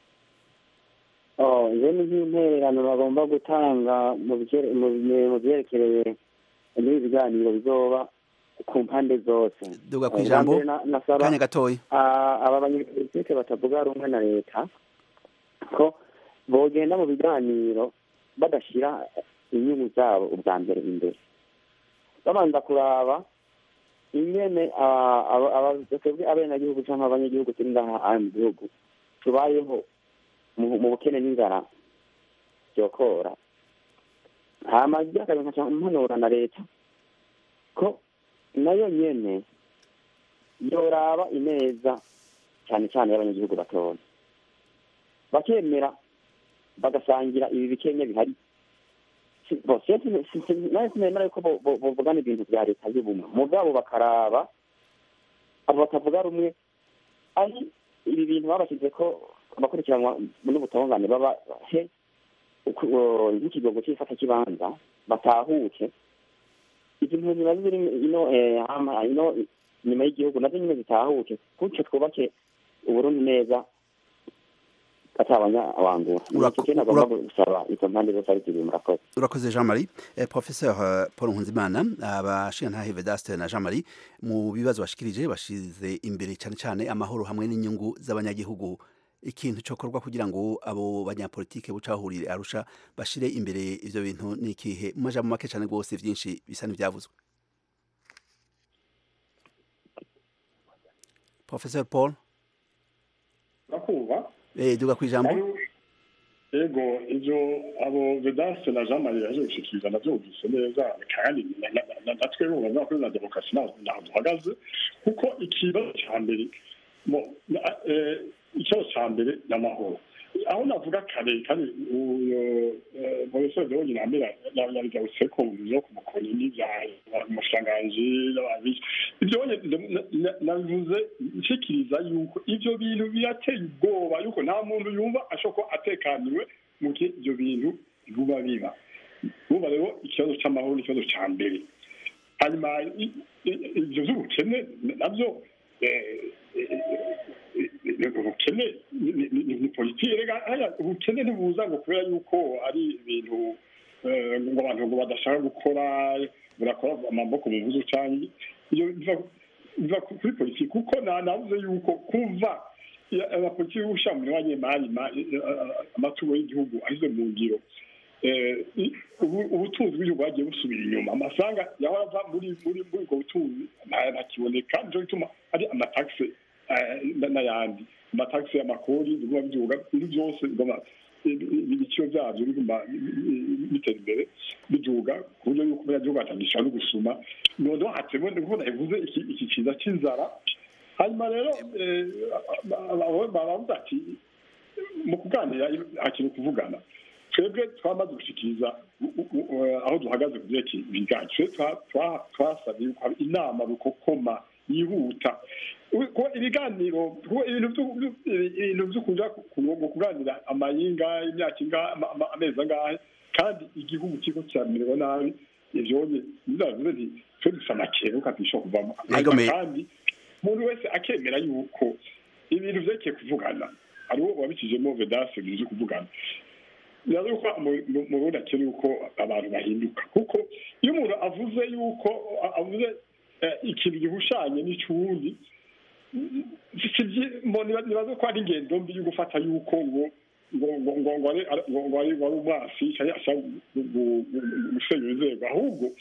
oh njye ni nk'intererano bagomba gutanga mu bye- mu bye- mu byerekereye n'ibi biganiro bizoba ku mpande zose duga ku Eh, ijambo bwa mbere na- nasaba kanya gatoya ah, aba banyepolitike batavuga rumwe na leta ko bogenda mu biganiro badashyira inyungu zabo ubwa mbere imbere babanza kuraba ingene ah, aba- aba- twebwe abenegihugu cyangwa abanyagihugu turi ngaha aha mu gihugu tubayeho mu mu bukene n'inzara byokora hama ryakabiri nkaca mpanura na leta ko nayo nyene yoraba ineza cyane cyane y'abanyagihugu batoya bakemera bagasangira ibi bikenya bihari Si- bo siyo si- si- si- nawe kunemera yuko bo- bo- bovugana ibintu bya leta y'ubumwe mugabo bakaraba abo batavuga rumwe ari ibi bintu babashyize ko abakurikiranwa n'ubutungane baba he uku- o, nk'ikigogo cy'ifata kibanza batahuke izi mpunzi nazo ziri ino eh, hama- ino inyuma y'igihugu nazo nyine zitahuke gutyo twubake uburundi neza atabanyawangura Urako- nicyo kintu agomba gusaba izo mpande zose ari zibiri murakoze urakoze jean marie eh, professeur eh, paul nkunzimana abashingantahe vedaste na jean marie mu bibazo bashikirije bashize imbere cyane cyane amahoro hamwe n'inyungu z'abanyagihugu ikintu cyokorwa kugira ngo abo banyapolitike bucahurire arusha bashire imbere ivyo bintu ni ikihe mu majambo make cyane rwose vyinshi bisa n'ivyavuzwe professeur paul urakumva eh, duga ku ijambo yego ibyo abo vedanse na jean marie yaje gushikiriza nabyumvise neza kandi na- na- na- natwe urabona ko na demokarasi ntaho ntaho duhagaze kuko ikibazo cya mbere mo- na- eh, ikibazo cya mbere ni amahoro aho navuga kare kandi uyo professeur de wonyine amera yabigarutse ko mu byo ku mukoni n'ibya umushanganji n'ababizi ibyo wonyine nabivuze nshikiriza yuko ivyo bintu birateye ubwoba yuko nta muntu yumva ashobora kuba atekaniwe mu gihe ivyo bintu biba biba urumva rero ikibazo c'amahoro ni ikibazo ca mbere hanyuma i- i- ivyo vy'ubukene navyo eh, eh, ubukene ni politiki rega ubukene ntibuza ngo kubera yuko ari ibintu ngo abantu ngo badashaka gukora barakora amaboko mu buzu cyangwa iyo biva kuri politiki kuko navuze yuko kuva abapolitiki y'ubusha mu banyemari amatungo y'igihugu ashyize mu ngiro ubutunzi bw'igihugu bagiye busubira inyuma amafaranga yahora ava muri muri muri ubwo butunzi ntakiboneka nicyo gituma ari amatagisi n'ayandi amatagisi y'amakori biguma biduga ibintu byose ibiciro byabyo biguma bitera imbere biduga ku buryo yuko abanyagihugu batangishije no gusuma noneho hatewe nkuko nabivuze iki kiza cy'inzara hanyuma rero baravuga ati mu kuganira hakintu kuvugana twebwe twamaze gushikiriza aho duhagaze ku byerekeye ibiganiro twasabye yuko haba inama rukokoma yihuta ibiganiro ibintu byo kuja kuganira amayinga imyaka ingahe amezi angahe kandi igihugu kiriko kiramererwa nabi ivyonye bizavuze nti twe dufise amakenga dushobora kuvamo kandi umuntu wese akemera yuko ibintu vyerekeye kuvugana hariho wabikijemo vedase bizi kuvugana bibaza yuko mu burundi akiri yuko abantu bahinduka kuko iyo umuntu avuze yuko avuze ikintu gihushanye n'icy'uwundi nibaza ko ari ingendo mbi yo gufata yuko ngo ngo ngo ngo ngo ari umwasi cyangwa ashaka gusenya inzego ahubwo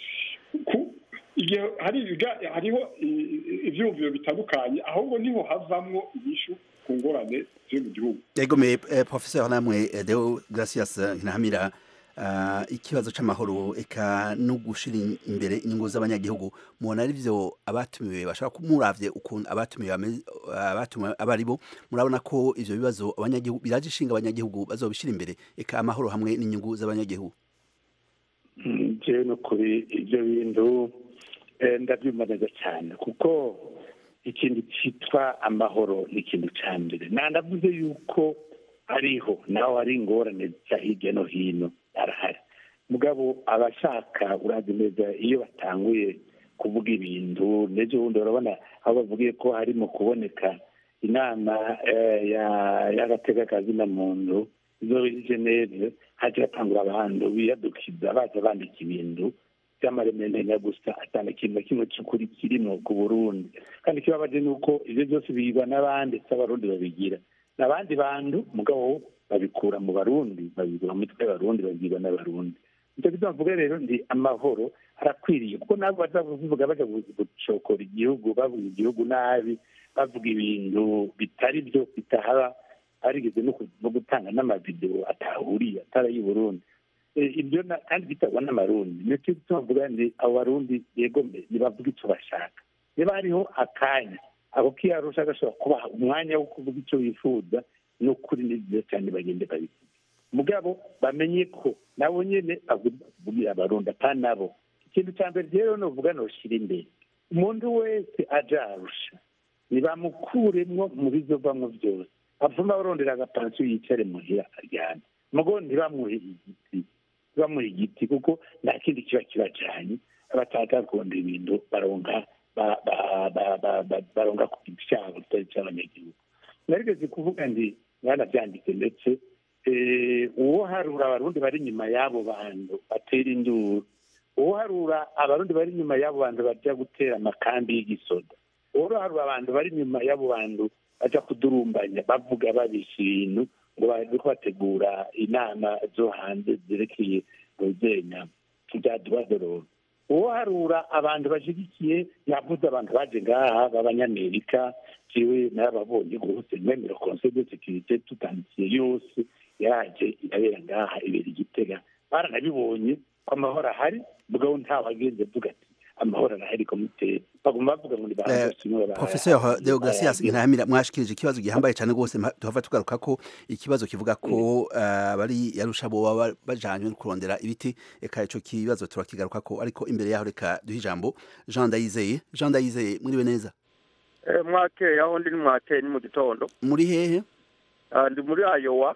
igihe hariho ibyumviro bitandukanye ahubwo niho havamwo inyishu ku ngorane ziri mu gihugu yegomeye professeur namwe deo gracias ntahamira ikibazo c'amahoro eka no gushira imbere inyungu z'abanyagihugu mubona ari vyo abatumiwe bashaka kumuravye ukuntu abatumiwe abatumiwe abaribo murabona ko ivyo bibazo abanyagihugu biraje ishinga abanyagihugu bazobishira imbere eka amahoro hamwe n'inyungu z'abanyagihugu jewe no kuri ivyo bintu ndabyumva neza cyane kuko ikintu cyitwa amahoro ni ikintu cya mbere nanavuze yuko ariho naho hari ingorane za hirya no hino arahari mugabo abashaka urazi neza iyo batanguye kuvuga ibintu n'ejo bundi urabona aho bavugiye ko harimo kuboneka inama y'agatekakazi na muntu izo geneve hajya hatangura abantu biyadukiza baza bandika ibintu by'amaremendenya gusa atanga ikintu na kimwe cy'ukuri kirimo ku burundi kandi ikibabaje ni uko ibyo byose bigwa n'abandi si abarundi babigira n'abandi bantu mugabo babikura mu barundi babigura mu mitwe y'abarundi babwirwa n'abarundi nicyo gituma mvuga rero ndi amahoro arakwiriye kuko nabo baza kuvuga bajya gucokora igihugu bavuga igihugu nabi bavuga ibintu bitari byo bitahaba barigeze no gutanga n'amavidewo atahuriye atari ay'i burundi ibyo kandi bitabwa n'amarundi nicyo gituma mvuga ndi abo barundi yego mbe ntibavuga icyo bashaka niba hariho akanya ako kiyarusha gashobora kubaha umwanya wo kuvuga icyo bifuza ni ukuri ni byiza cyane bagende babivuge mugabo bamenye ko nabo nyine bavugira abarundi atari nabo ikintu cya mbere rero ni uvuga ntushyire imbere umuntu wese aja arusha ntibamukuremwo mu bizovamwo byose avuma abarondera agapansiyo yicare muhira aryane mugo ntibamuhe igiti ntibamuhe igiti kuko nta kindi kiba kibajanye abataza kurondera ibintu baronka baronga ku giti cyabo kitari cy'abanyagihugu narigeze kuvuga ndi mwanabyanditse ndetse uwo harura abarundi bari inyuma y'abo bantu batera induru uwo harura abarundi bari inyuma y'abo bantu bajya gutera amakambi y'igisoda uwo harura abantu bari inyuma y'abo bantu bajya kudurumbanya bavuga babisha ibintu ngo bari bategura inama zo hanze zerekeye guzenya bya duwadororo uwo harura abantu bashyigikiye yavuze abantu baje ngaha b'abanyamerika jiwe narababonye rwose mwemera conseil de sécurité tutandikiye yose yaje irabera ngaha ibera igitega baranabibonye ko amahoro ahari mugabo ntawagenze avuga ati amahoro arahari komite baguma bavuga ngo professeur deogratias ntahamira mwashikirije ikibazo gihambaye cyane rwose tuhava tugaruka ko ikibazo kivuga ko bari yarusha bo baba bajanywe no kurondera ibiti eka ico kibazo turakigaruka ko ariko imbere yaho reka duhe ijambo Jean Ndayizeye Jean Ndayizeye muriwe neza mwakeye aho ndi mwakeye ni mu gitondo muri hehe ndi muri ayowa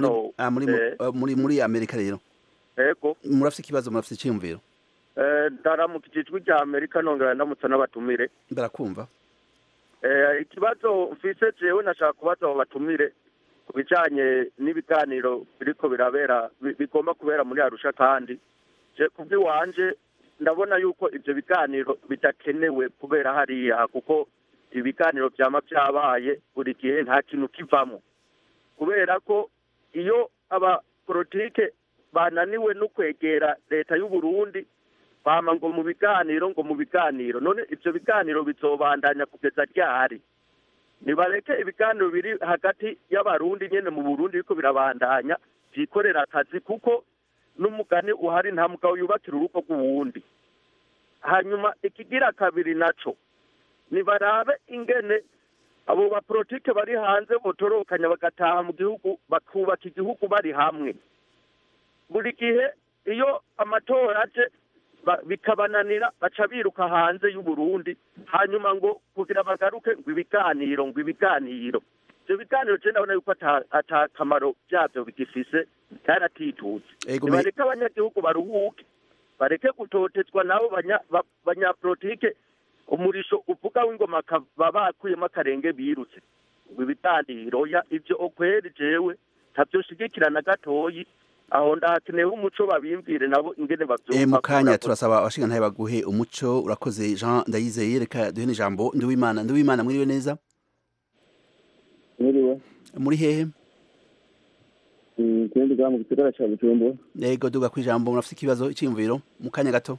muri muri amerika rero yego murafite ikibazo murafite icyiyumviro ndaramutse ijwi rya amerika nongera ndamutse n'abatumire barakumva Eh, ikibazo mfise jewe nashaka kubaza abo batumire ku bijanye n'ibiganiro biriko birabera bi- bigomba kubera muri arusha kandi je kubw'iwanje ndabona yuko ivyo biganiro bidakenewe kubera hariya kuko ibiganiro vyama vyabaye buri gihe nta kintu kivamwo kubera ko iyo abapolitike bananiwe no kwegera leta y'u Burundi bama ngo mu biganiro ngo mu biganiro none ivyo biganiro bizobandanya kugeza ryari nibareke ibiganiro biri hagati y'abarundi nyene mu burundi biriko birabandanya vyikorera akazi kuko n'umugani uhari nta mugabo yubakira urugo rw'uwundi hanyuma ikigira kabiri naco nibarabe ingene abo bapolitike bari hanze botorokanya bagataha mu gihugu bakubaka igihugu bari hamwe buri gihe iyo amatora aje ba- bikabananira baca biruka hanze y'u Burundi hanyuma ngo kugira bagaruke ngo ibiganiro ngo ibiganiro ivyo biganiro je ndabona yuko ata- ata kamaro vyavyo bigifise karatitutse Ego me- nibareke abanyagihugu baruhuke bareke gutotezwa nabo banya- ba- banyapolitike umurisho uvuga w'ingoma baba bakuyemo akarenge birutse ngo ibiganiro ya ivyo okweri jewe ntavyoshigikira na gatoyi aho ndahakeneyeho umuco babimvire nabo ingene E, bavyumva mu kanya kubera ko- turasaba abashingantahe baguhe umuco urakoze Jean Ndayizeye reka duhe n'ijambo Nduwimana Nduwimana mwiriwe neza Mwiriwe. muri hehe Mm, Kindi kwa mu gisagara ca Bujumbura. yego duga kwijambo murafite ikibazo iciyumviro mu kanya gato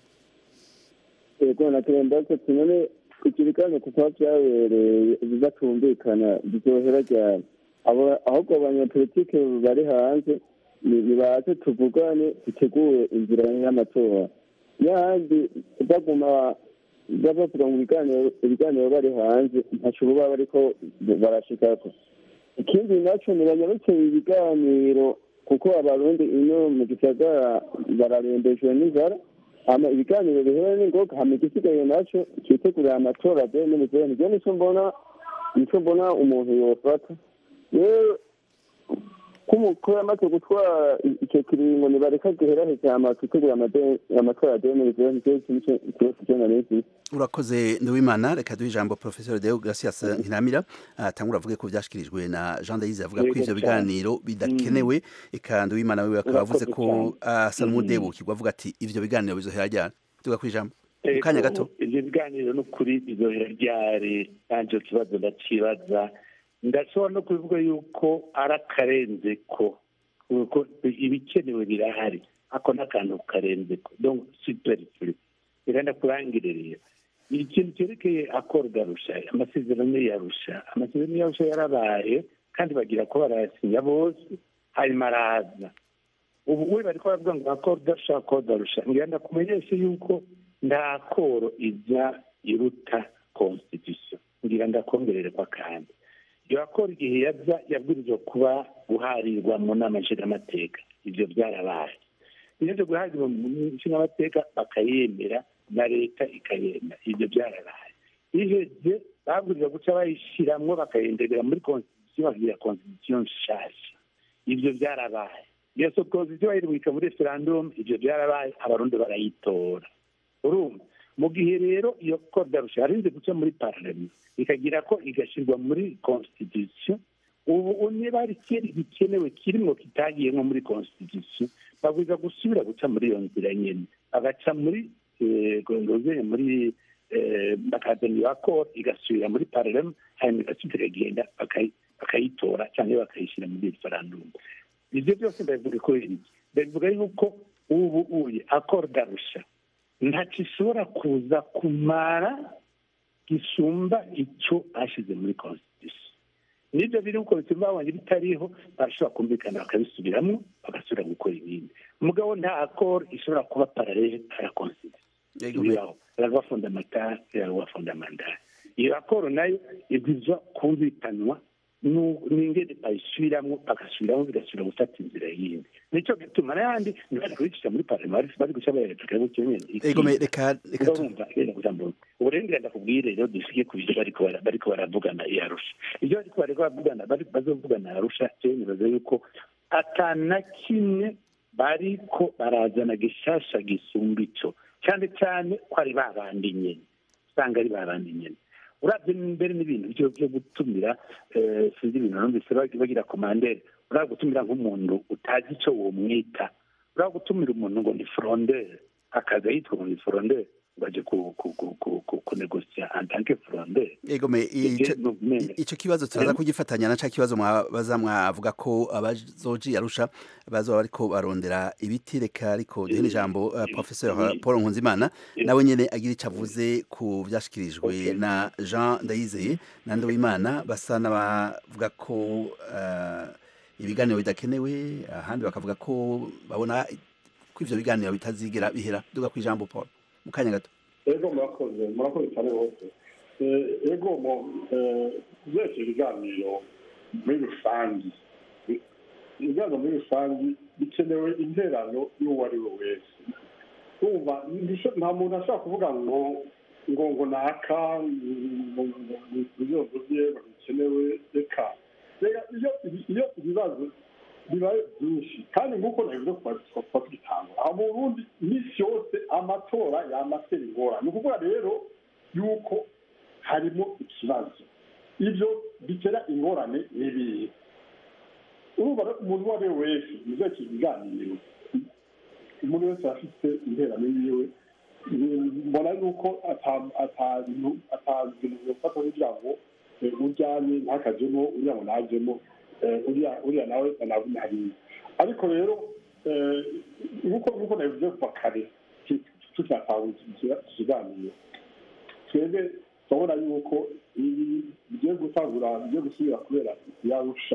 Yego natemba ko tunone ikirikano kuko vyabereye bizatumvikana bizohera ryari. Abo ahubwo abanyapolitike bari hanze ni- nibaze tuvugane dutegure inzira y'amatora. Yandi baguma bavuga mu biganiro ibiganiro bari hanze ntaco baba bariko barashikako. ikindi naco nibanyarutse ibiganiro kuko abarundi ino mu gisagara bararembejwe n'inzara hama ibiganiro bihewe n'ingoga hama igisigaye naco citegurira amatora de n'imizehe nivyo nico mbona nico mbona umuntu yofata yewe ko yamaze gutwara icyo kiringo nibareka giheraheze hama twitegure amade- amatora ya de n'imizehe nivyo nico ikibazo je nari mfise urakoze Nduwimana reka duhe ijambo Professor Deo Gracias Nkiramira atangura avuge ko vyashikirijwe na Jean Ndayizeye avuga ko Yego ivyo cyane. biganiro bidakenewe eka Nduwimana wewe akaba avuze ko Urakoze asa Mm. n'umudebukirwa avuga ati ivyo biganiro bizohera ryari duga kwijambo mu kanya gato ivyo biganiro n'ukuri bizohera ryari nanje kibazo ndacibaza ndashobora no kubivuga yuko ari akarenze ko kuko ibikenewe birahari ako n'akantu karenze ko donc superflu birenda kurangirira ikintu cyerekeye akoro garusha amasezerano yarusha amasezerano yarusha yarabaye kandi bagira ko barayasinya bose hanyuma araza ubu we bariko baravuga ngo akoro darusha akoro darusha ngira ndakumenyeshe yuko nta koro iza iruta constitution ngira ndakongerere kwa kandi iyo akora igihe yaza yabwirizwa kuba guharirwa mu nama nshingamateka ivyo byarabaye iyo byo guharirwa mu nshingamateka bakayemera na leta ikayemera ivyo byarabaye iheze babwirizwa guca bayishiramwo bakayendegera muri constitution bagira constitution nshasha ivyo byarabaye iyo so constitution bayirungika muri referendum ivyo byarabaye abarundi barayitora urumva mu gihe rero iyo kodarusha yarinze guca muri parlement ikagira ko igashyirwa muri constitution ubu niba hari ikindi gikenewe kirimo kitagiye nko muri constitution babwiza gusubira guca muri iyo nzira nyene bagaca muri gondozeye muri bakazana iyo akoro igasubira muri parlement hanyuma igasubira ikagenda bakayi- bakayitora cyangwa bakayishyira muri referendum ivyo byose ndabivuga ko iki ndabivuga yuko ubu uye akoro darusha ntacyo ishobora kuza kumara gisumba icyo bashyize muri constitution nibyo biri uko bituma babonye bitariho barashobora kumvikana bakabisubiramo bagasubira gukora ibindi umugabo nta akoro ishobora kuba paralele à la constitution ibibaho la loi fondamentale et la loi fondamentale iyo akoro nayo ibwirizwa kumvikanwa nu- n'ingene bayisubiramo bagasubiramo bigasubira gufata inzira yindi nicyo gituma n'ayandi ntibari kubicisha muri parlement bari- bari guca bayerekana gutyo nyene ego me reka reka tu- urumva genda kujambo uburenganzira ndakubwire rero dusige ku byo bariko bara- bariko baravugana i arusha ibyo bariko bariko baravugana bari bazovugana i arusha jewe nibaza yuko ata na kimwe bariko barazana gishasha gisumba ico cyane cyane ko ari babandi nyene usanga ari babandi nyene urabye mbere n'ibintu byo byo gutumira eh, sinzi ibintu numvise bag- bagira komandere uraba gutumira nk'umuntu utazi icyo womwita uraba gutumira umuntu ngo ni frondere akaza yitwa ngo ni frondere ngo aje ku- ku- ku- ku- ku- kunegosya en tant que frondere Ego me ico- ico kibazo turaza kugifatanya na ca kibazo mwabaza mwavuga ko abazoji yarusha bazoba bariko barondera ibiti reka ariko duhe n'ijambo uh, professeur Paul Nkunzimana nawe nyene agira ico avuze ku vyashikirijwe na Jean Ndayizeye na Nduwimana basa n'abavuga ko uh, ibiganiro bidakenewe ahandi bakavuga ko babona ko ivyo biganiro bitazigera bihera duga ku ijambo Paul mu kanya gato ego murakoze murakoze cyane bose Eh, ego mu byerekeye ibiganiro muri rusange Bi- ibiganiro muri rusange bikenewe interano y'uwo ari we wese urumva ndisho- nta muntu ashobora kuvuga ngo ngo ngo naka ngo ibibazo bye bikenewe reka reka iyo iyo ibibazo bibaye byinshi kandi nk'uko nabivuze kuva tugitanga aho mu burundi iminsi yose amatora yamatera ingorane ni ukuvuga rero yuko harimo ikibazo ibyo bitera ingorane n'ibihe urumva rero umuntu uwo ari we wese muzekeye ibiganiro umuntu wese afite interano yiwe mbona yuko atabintu bifata kugira ngo eh, ujyanye ntakajemo uriya ngo najemo eh, uriya uriya nawe nabunariye ariko rero eh, nk'uko nk'uko nabivuze kuva kare ki- tucyatanga ikiganiro twebwe turabona yuko ibi bigiye gutangura bigiye gusubira kubera yarusha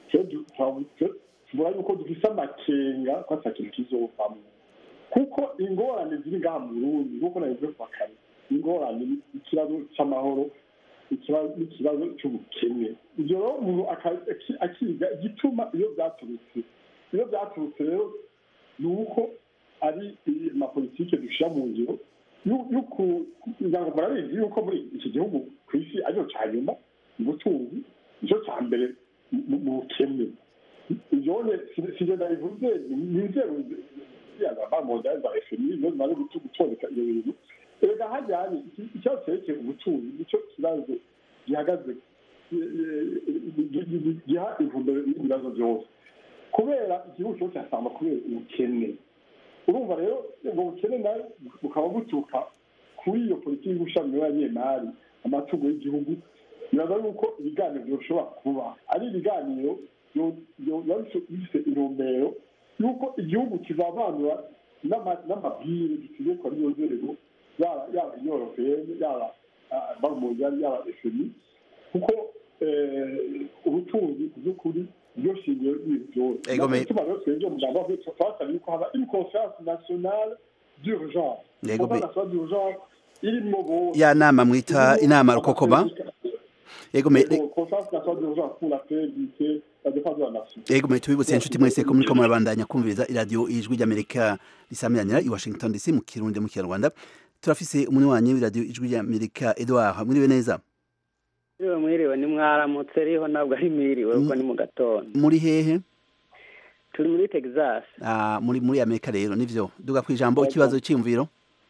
tubona yuko dufise amakenga ko ata kintu kizovamwo kuko ingorane ziri ngaha mu burundi nk'uko nabivuze kuva kare ingorane ni ikibazo cy'amahoro ikibazo n'ikibazo cy'ubukene ibyo rero umuntu aka- aki- akiga igituma iyo byaturutse iyo byaturutse rero ni uko ari amapolitike dushyira mu ngiro yu- yuku- kugira ngo murabizi yuko muri iki gihugu ku isi aricyo cya nyuma mu butunzi nicyo cya mbere mu mu bukene ibyo sije ndabivuze ni inzego z'abamodali za fmi nizo zimaze gutu- gutondeka iyo bintu erega hajyanye iki- ikibazo cyerekeye ubutunzi nicyo kibazo gihagaze eh, gi- gi- gi- giha intumbero y'ibibazo byose kubera igihugu cyose cyasamba kubera ubukene urumva rero ubwo bukene nayo bukaba buturuka kuri iyo politiki y'ubushami y'abanyemari amatungo y'igihugu biraza yuko ibiganiro byoshobora kuba ari ibiganiro byo- byo- biba bifite- bifite intumbero y'uko igihugu kizavanura n'ama- n'amabwire gitegekwa n'iyo nzego yaba yaba inyoropeene yaba barumuzari yaba efemi kuko eh, ubutunzi by'ukuri byo shingiro y'ibintu byose Ego, me- Natwe rero twebwe umugambi wacu twasabye yuko haba une confiance nationale d'urgence Ego, me- confiance nationale d'urgence irimo bose ya nama mwita inama rukokoma Ego me Ego, confiance nationale d'urgence pour la paix, l'unité, la défense de la nation Ego mwe tubibutse inshuti mwese ko muriko murabandanya kumviriza iradiyo ijwi ry'Amerika risamiranira i Washington DC mu Kirundi mu Kinyarwanda turafise umunywanyi w'iradiyo ijwi ry'Amerika Edouard mwiriwe neza Mwiriwe mwiriwe ni mwaramutse riho ntabwo ari mwiriwe kuko ni mu gatondo muri hehe turi muri Texas Ah, muri muri Amerika rero nivyo duga ku ijambo ikibazo cy'imviro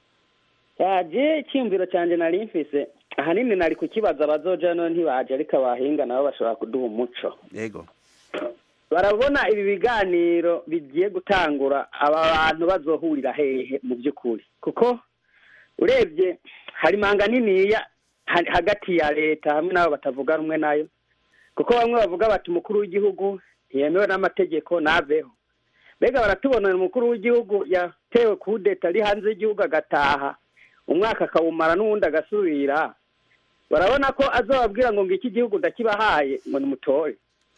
yaje icyumviro cyanjye nari mfise ahanini nari kukibaza abazoja none ntibaje ariko abahinga nabo bashobora kuduha umuco yego barabona ibi biganiro bigiye gutangura aba bantu bazohurira hehe mu by'ukuri kuko urebye hari manga niniya ha- hagati ya leta hamwe n'abo batavuga rumwe nayo kuko bamwe bavuga bati umukuru w'igihugu ntiyemewe n'amategeko naveho mbega baratubonera umukuru w'igihugu yatewe kudeta ari hanze y'igihugu agataha umwaka akawumara n'uwundi agasubira barabona ko azababwira ngo ngiki igihugu ndakibahaye ngo nimutore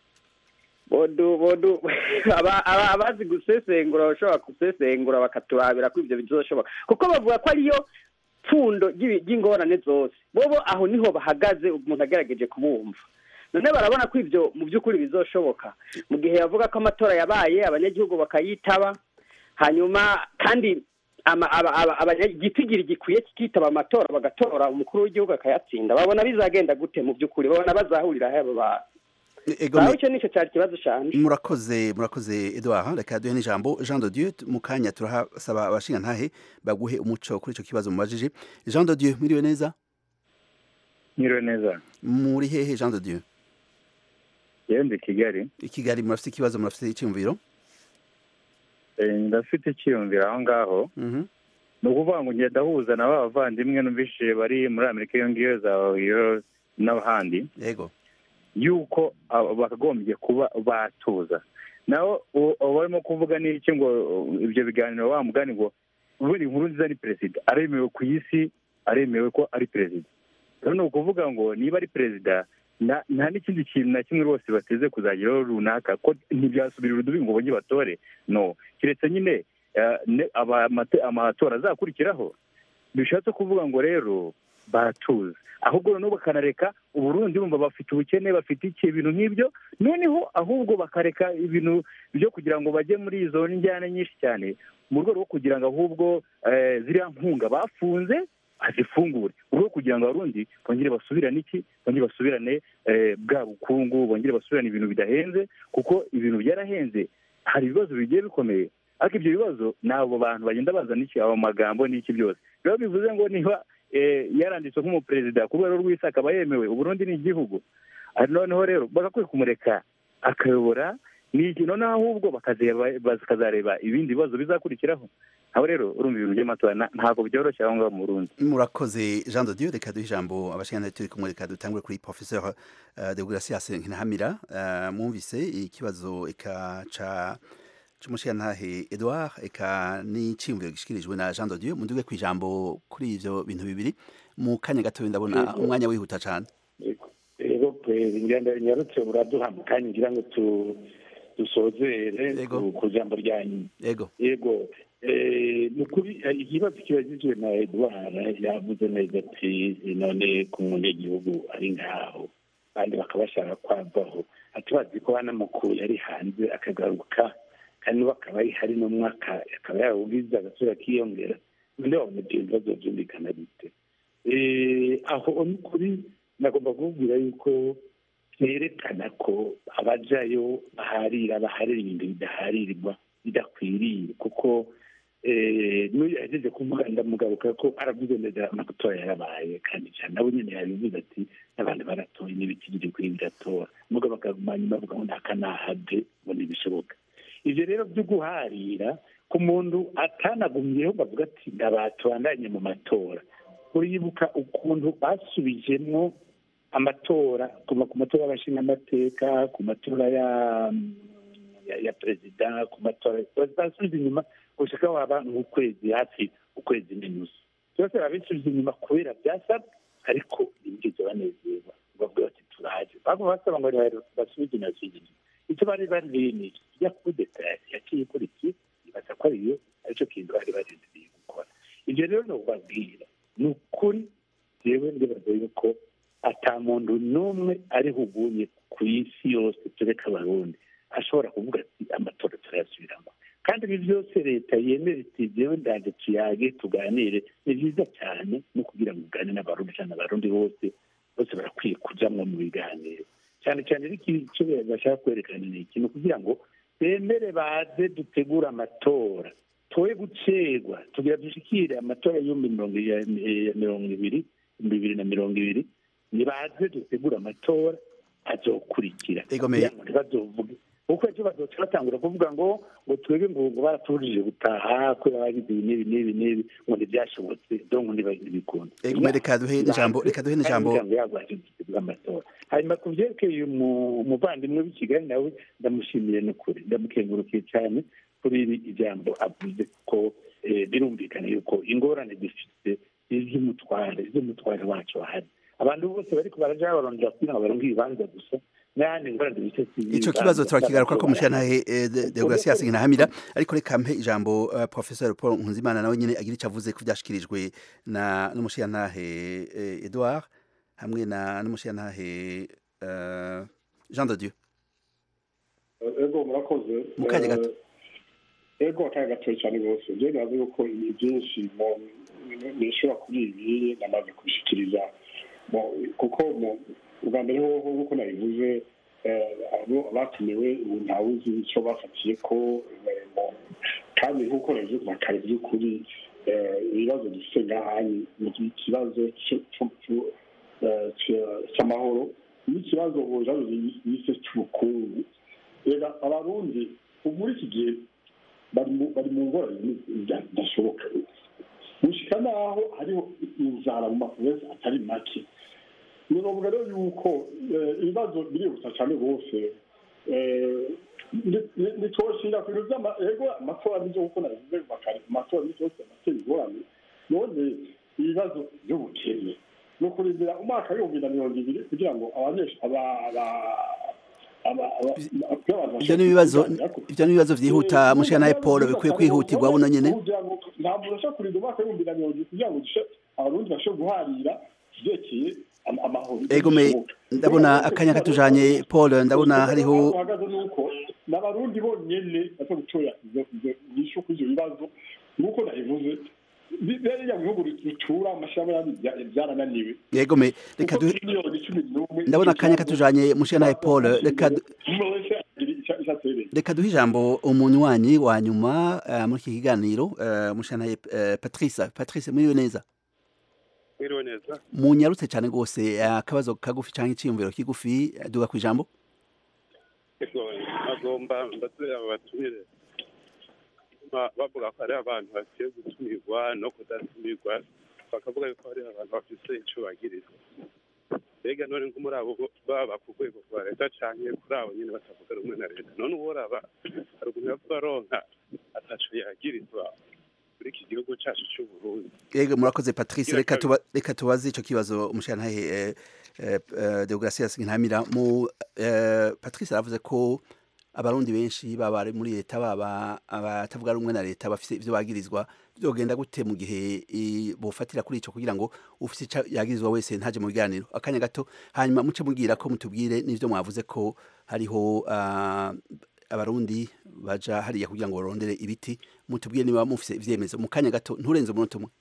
bodu bodu aba- aba- abazi gusesengura bashobora gusesengura bakaturabira ko ibyo bizoshoboka kuko bavuga ko ariyo pfundo ry'ibi- ry'ingorane zose bobo aho niho bahagaze umuntu agerageje kubumva none barabona ko ibyo mu by'ukuri bizoshoboka mu gihe yavuga ko amatora yabaye abanyagihugu bakayitaba hanyuma kandi ama- aba- aba- abanya- igitigiri gikwiye kikitaba amatora bagatora umukuru w'igihugu akayatsinda babona bizagenda gute mu by'ukuri babona bazahurira he abo bantu Ego nawe me- icyo nicyo cyari ikibazo cyane murakoze murakoze Edouard reka duhe n'ijambo Jean de Dieu mu kanya turahasaba abashinga ntahe baguhe umuco kuri ico kibazo mubajije Jean de Dieu mwiriwe neza Mwiriwe neza muri hehe Jean de Dieu yewe ndi kigali i Kigali murafite ikibazo murafite icyumviro Eh, ndafite icyiyumviro aho ngaho ni ukuvuga ngo ngenda ndahuza na ba bavandimwe numvise bari muri amerika iyo ngiyo za ohiyo n'ahandi yego yuko aba- bakagombye kuba batuza naho u- ubu barimo kuvuga n'iki ngo uh, ibyo biganiro wa mugani ngo ubundi inkuru nziza ni perezida aremewe ku isi aremewe ko ari perezida rero ni ukuvuga ngo niba ari perezida nta nta n'ikindi kintu na kimwe rwose bateze kuzageraho runaka ko ntibyasubirira urudubi ngo bongere batore no keretse nyine eh, ne- aba- amate- amatora azakurikiraho bishatse kuvuga ngo rero baratuza ahubwo noneho bakanareka uburundi bumva bafite ubukene bafite iki ibintu nk'ibyo noneho ahubwo bakareka ibintu byo kugira ngo bajye muri izo njyana nyinshi cyane mu rwego rwo kugira ngo ahubwo eh, ziriya nkunga bafunze azifungure mu rwego rwo kugira ngo abarundi bongere basubirane iki bongere basubirane eh, bwa bukungu bongere basubirane ibintu bidahenze kuko ibintu byarahenze hari ibibazo bigiye bikomeye ariko ibyo bibazo ni abo bantu bagenda bazana iki abo magambo n'iki byose rero bivuze ngo niba eh, yaranditswe nk'umuperezida ku rwego rw'isi akaba yemewe uburundi ni igihugu Ah, noneho rero bagakwiye kumureka akayobora ni iki noneho ahubwo bakazeba- bakazareba ibindi bibazo bizakurikiraho aho rero urumva ibintu by'amatora na- ntabwo byoroshye aho ngaho mu burundi murakoze Jean de Dieu reka duhe ijambo abashingantahe turi kumwe reka dutangure kuri professeur uh, de Gracias Nkinahamira uh, mwumvise ikibazo eka ca c'umushingantahe Edouard eka n'iciyumviro gishikirijwe na Jean de Dieu munduge ku ijambo kuri ivyo bintu bibiri mu kanya gato ndabona Yego. umwanya wihuta cane rero kweri ngenda nyarutse buraduha mu kanya ngira ngo tu dusozere ku- ku jambo ryanyu yego yego eh, ni ukuri eh, ikibazo kibajijwe na edward yavuze neza ati none ku munyagihugu ari ngaho kandi bakaba bashaka kwavaho ati bazi ko banamukuye ari hanze akagaruka kandi we akaba ari hari n'umwaka akaba yarawugize agasura kiyongera none wabona ibyo bibazo byumvikana bite Eh, aho ni ukuri nagomba kubabwira yuko byerekana ko abajayo baharira baharira ibintu bidaharirirwa bidakwiriye kuko eh, n'uyu yagejeje kuvuga ndamugaruka ko aravuze neza amatora yarabaye kandi cyane nabo nyine yabivuze ati n'abantu baratoye n'ibiti biri kuri biratora mugabo bakaguma nyuma bavuga ngo ntakanahave ngo ntibishoboka ibyo rero byo guharira ku muntu atanagumyeho bavuga ati ndabatubandanye mu matora uribuka ukuntu basubijemo amatora kuva ku matora y'abashingamateka ku matora ya ya, ya perezida ku matora basubiza inyuma gushika waba nk'ukwezi hafi ukwezi n'inusu byose babisubiza inyuma kubera byasabwe ariko ntibigeze banezerwa bavuga bati turaje baguma basaba ngo rero basubize inyuma basubize inyuma icyo bari bari ni kijya kudeta yaciye kuri iki ibaza ko ariyo aricyo kintu bari barindiriye gukora ibyo rero ni ubabwira ni ukuri jewe ndibaza yuko ata muntu n'umwe ariho uguye ku isi yose tureka abarundi ashobora kuvuga ati amatora turayasubiramo kandi ibi byose leta yemera iti jewe ndaje tuyage tuganire ni byiza cyane no kugira ngo ugane n'abarundi cyane abarundi bose bose barakwiye kujamwo mu biganiro cyane cyane ariko icyo bashaka kwerekana ni iki ni ukugira ngo bemere baze dutegure amatora toye gucerwa tugira dushikire amatora y'ibihumbi mirongo ya- ya mirongo ibiri ibihumbi bibiri na mirongo ibiri nibaze dutegure amatora azokurikira Egomeye. kugira ngo ntibazovuge kuko ejo bazoca batangura kuvuga ngo ngo twebwe ngo ngo baratubujije gutaha kubera bagize ibi n'ibi n'ibi n'ibi ngo ntibyashobotse donko ntibikunda Egomeye reka duhe n'ijambo reka duhe n'ijambo amatora hanyuma ku byerekeye umu- umuvandimwe w'i kigali nawe ndamushimiye n'ukuri ndamukengurukiye cyane kuri iri ijambo avuze ko eh, birumvikana yuko ingorane dufite iz'umutware iz'umutware wacu wahari abantu bose bariko baraja barondera kugira ngo baronke ibibanza gusa n'ahandi ingorane dufite ico kibazo turakigaruka ko mushingantahe eh, de de Gracias Nkinahamira ariko reka mpe ijambo uh, professeur Paul Nkunzimana nawe nyene agira ico avuze ku byashikirijwe na n'umushingantahe eh, Edouard hamwe na n'umushingantahe uh, Jean de Dieu ego murakoze Mu kanya gato. Eh, ego akanya gatoya cyane rwose byo bibaze yuko ibi byinshi mu- nishobora kuri ibi namaze kubishikiriza Mu- kuko mu- ubwa mbere hoho nk'uko nabivuze eh, abo batumiwe ubu ntawuzi icyo bafatiye ko eh, mu- kandi nk'uko nabivuze kuva kare by'ukuri eh, ibibazo dufite ngahani ni ikibazo cyo- cyo- cyo- eh, cy'amahoro n'ikibazo bujanye yise cy'ubukungu reka abarundi ubu muri iki gihe bari mu bari mu ngorane zidashoboka gushika naho hariho inzara mu maprovensi atari make ni ngombwa rero yuko ibibazo birihuta cyane rwose ntitwoshinga ku bintu by'ego amatora n'ibyo kuko nabivuze amatora n'ibyo yose amatera ingorane none ibibazo by'ubukene ni ukurindira umwaka w'ibihumbi na mirongo ibiri kugira ngo ibyo ni ibibazo ibyo ni ibibazo byihuta mushana paul bikwiye kwihutirwa buno nyine ntabwo urashobora kurinda umwaka w'ibihumbi na mirongo ibiri kugira ngo abarundi bashobore guharira ivyerekeye amahoro ego me ndabona akanya katujanye paul ndabona hariho uhagaze nuko n'abarundi bonyene baza gutora inyishu kuri ivyo bibazo nuko nabivuze biriya bihugu bitura amashirahamwe byarananiwe yego me reka du ndabona akanya katujanye mushana paul reka reka duhe ijambo umunywanyi wa nyuma muri iki kiganiro mushana patrice patrice muriwe neza mwiriwe neza munyarutse cyane rwose akabazo kagufi cyangwa icyiyumviro kigufi duga ku ijambo agomba mbatuye aba batumire bavuga ko hari abantu bakwiye gutumirwa no kudatumirwa bakavuga yuko hari abantu bafite icyo bagirizwa mbega none nko muri abo baba ku rwego rwa leta cyangwa kuri abo nyine batavuga rumwe na leta none uworaba hari ukuntu yavuga aronka ataco yagirizwa muri iki gihugu cyacu cy'u Burundi yego murakoze Patrice reka tuba reka tubaze ico kibazo umushantahe eh, eh, Deogratias Ntamira mu eh, Patrice aravuze ko abarundi benshi baba ari muri leta baba abatavuga rumwe na leta bafite ivyo bagirizwa byogenda gute mu gihe bofatira kuri ico kugira ngo ufite ico yagirizwa wese ntaje mu biganiro akanya gato hanyuma muce mubwira ko mutubwire n'ivyo mwavuze ko hariho uh, abarundi baja hariya kugira ngo barondere ibiti mutubwiye niba mufise ivyemezo mu kanya gato nturenze umunota umwe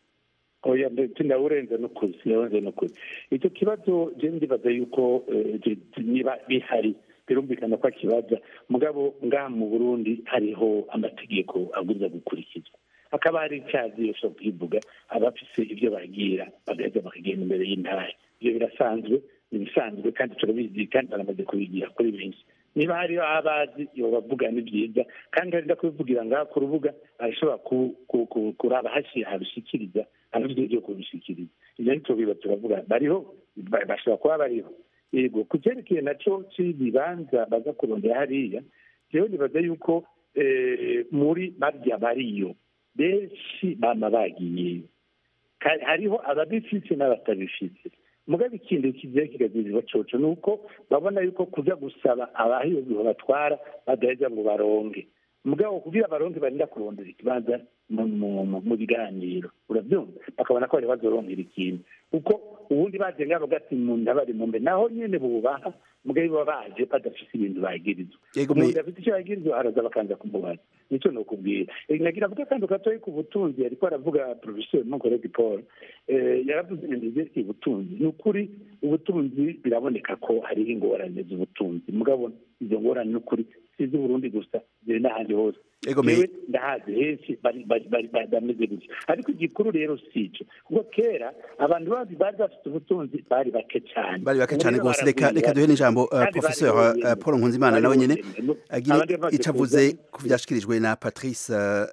oya ndetse ndawurenze n'ukuzi ndawurenze n'ukuzi icyo kibazo je ndibaza yuko niba bihari birumvikana ko akibaza mugabo ngaha mu burundi hariho amategeko abwiza gukurikizwa hakaba hari icyazi yose kwivuga abafise ibyo bagira bagaheza bakagenda imbere y'intara ibyo birasanzwe ni ibisanzwe kandi turabizi kandi baramaze kubigira kuri benshi niba hariho abazi iyo bavuga ni byiza kandi hari kubivugira ngaha ku rubuga arashobora kuraba hashyira habishikiriza abafite ibyo kubishikiriza ibyo ariko biba turavuga bariho bashobora kuba bariho yego ku cyerekeye nacyo cy'ibibanza baza kurondera hariya rero nibaza yuko muri barya bariyo benshi bama bagiyeyo hariho ababifite n'abatabifite mugabe ikindi kigiye kigazirwa coco ni uko babona yuko kuja gusaba abahiyobiho batwara badaheza ngo baronge mugabo kugira baronge barinda kurondera ikibanza mu biganiro urabyumva bakabona ko bari bazorongera ikintu kuko ubundi baje ngabo gati mu ndabari mu mbe naho nyene bubaha mugabe baba baje badafise ibintu bagirizwa umuntu afite icyo yagirizwa araza bakanza kumubaza nicyo ni ukubwira nagira avuga kandi gatoya ku butunzi ariko aravuga professeur monkoredi paul yaravuze ibintu vyerekeye ubutunzi ni ukuri ubutunzi biraboneka ko hariho ingorane z'ubutunzi mugabo izo ngorane ni ukuri si iz'uburundi gusa ziri n'ahandi hose jewe ndahazi henshi bameze gutya ariko igikuru rero si ico kuko kera abantu bandi bari bafite ubutunzi bari bake cyane bari bake cyane rwose reka reka duhe n'ijambo professeur paul nkunzimana nawe nyene agire ico avuze ku vyashikirijwe na patrice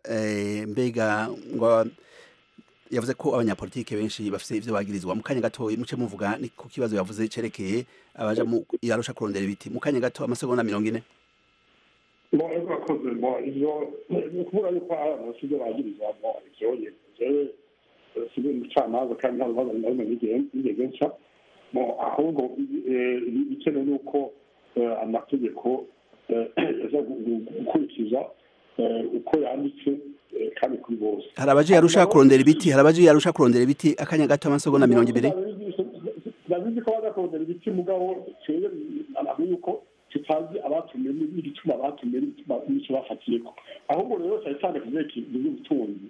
mbega ngo yavuze ko abanyapolitike benshi bafite ivyo bagirizwa mu kanya gato muce muvuga ni ku kibazo yavuze cerekeye abaja mu yarusha kurondera ibiti mu kanya gato amasegonda mirongo ine bo ego bakoze bo ivyo ni ukuvuga yuko abantu bafite ivyo bagirizwa bo ivyo jewe sibi umucamanza kandi nta rubanza narimwe nigeze nca bo ahubwo ikenewe ni uko amategeko aza gukurikiza uko yanditse kandi kuri bose hari abaje yarusha kurondera ibiti hari abaje yarusha kurondera ibiti akanya gato amasegonda mirongo ibiri ndabizi ko baza kurondera ibiti mugabo twebwe ntabwo yuko tutazi abatumiwe n'igituma batumiwe n'icyo bafatiyeko ahubwo rero cyane cyane ku byerekeye iby'ubutunzi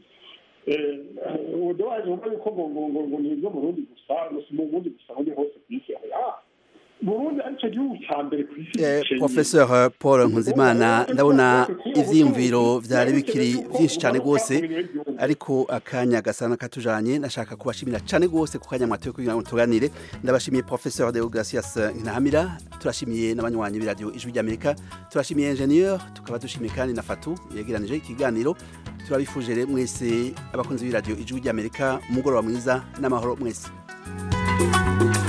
ubudobaje wumva yuko ngo ngo ngo ni ibyo mu rundi gusa si mu bundi gusa aho hose ku isi burundi aricyo gihugu cya mbere ku isi professeur paul nkunzimana ndabona ivyiyumviro vyari bikiri vyinshi cyane rwose ariko akanya gasa n'akatujanye nashaka kubashimira cyane rwose ku kanya mwatoye kugira ngo tuganire ndabashimiye professeur Deogracias Ntahamira turashimiye n'abanywanyi b'iradio ijwi ry'Amerika turashimiye ingenieur tukaba dushimiye kandi na Fatu yegeranije ikiganiro turabifuje rero mwese abakunzi b'iradio ijwi ry'Amerika umugoroba mwiza n'amahoro mwese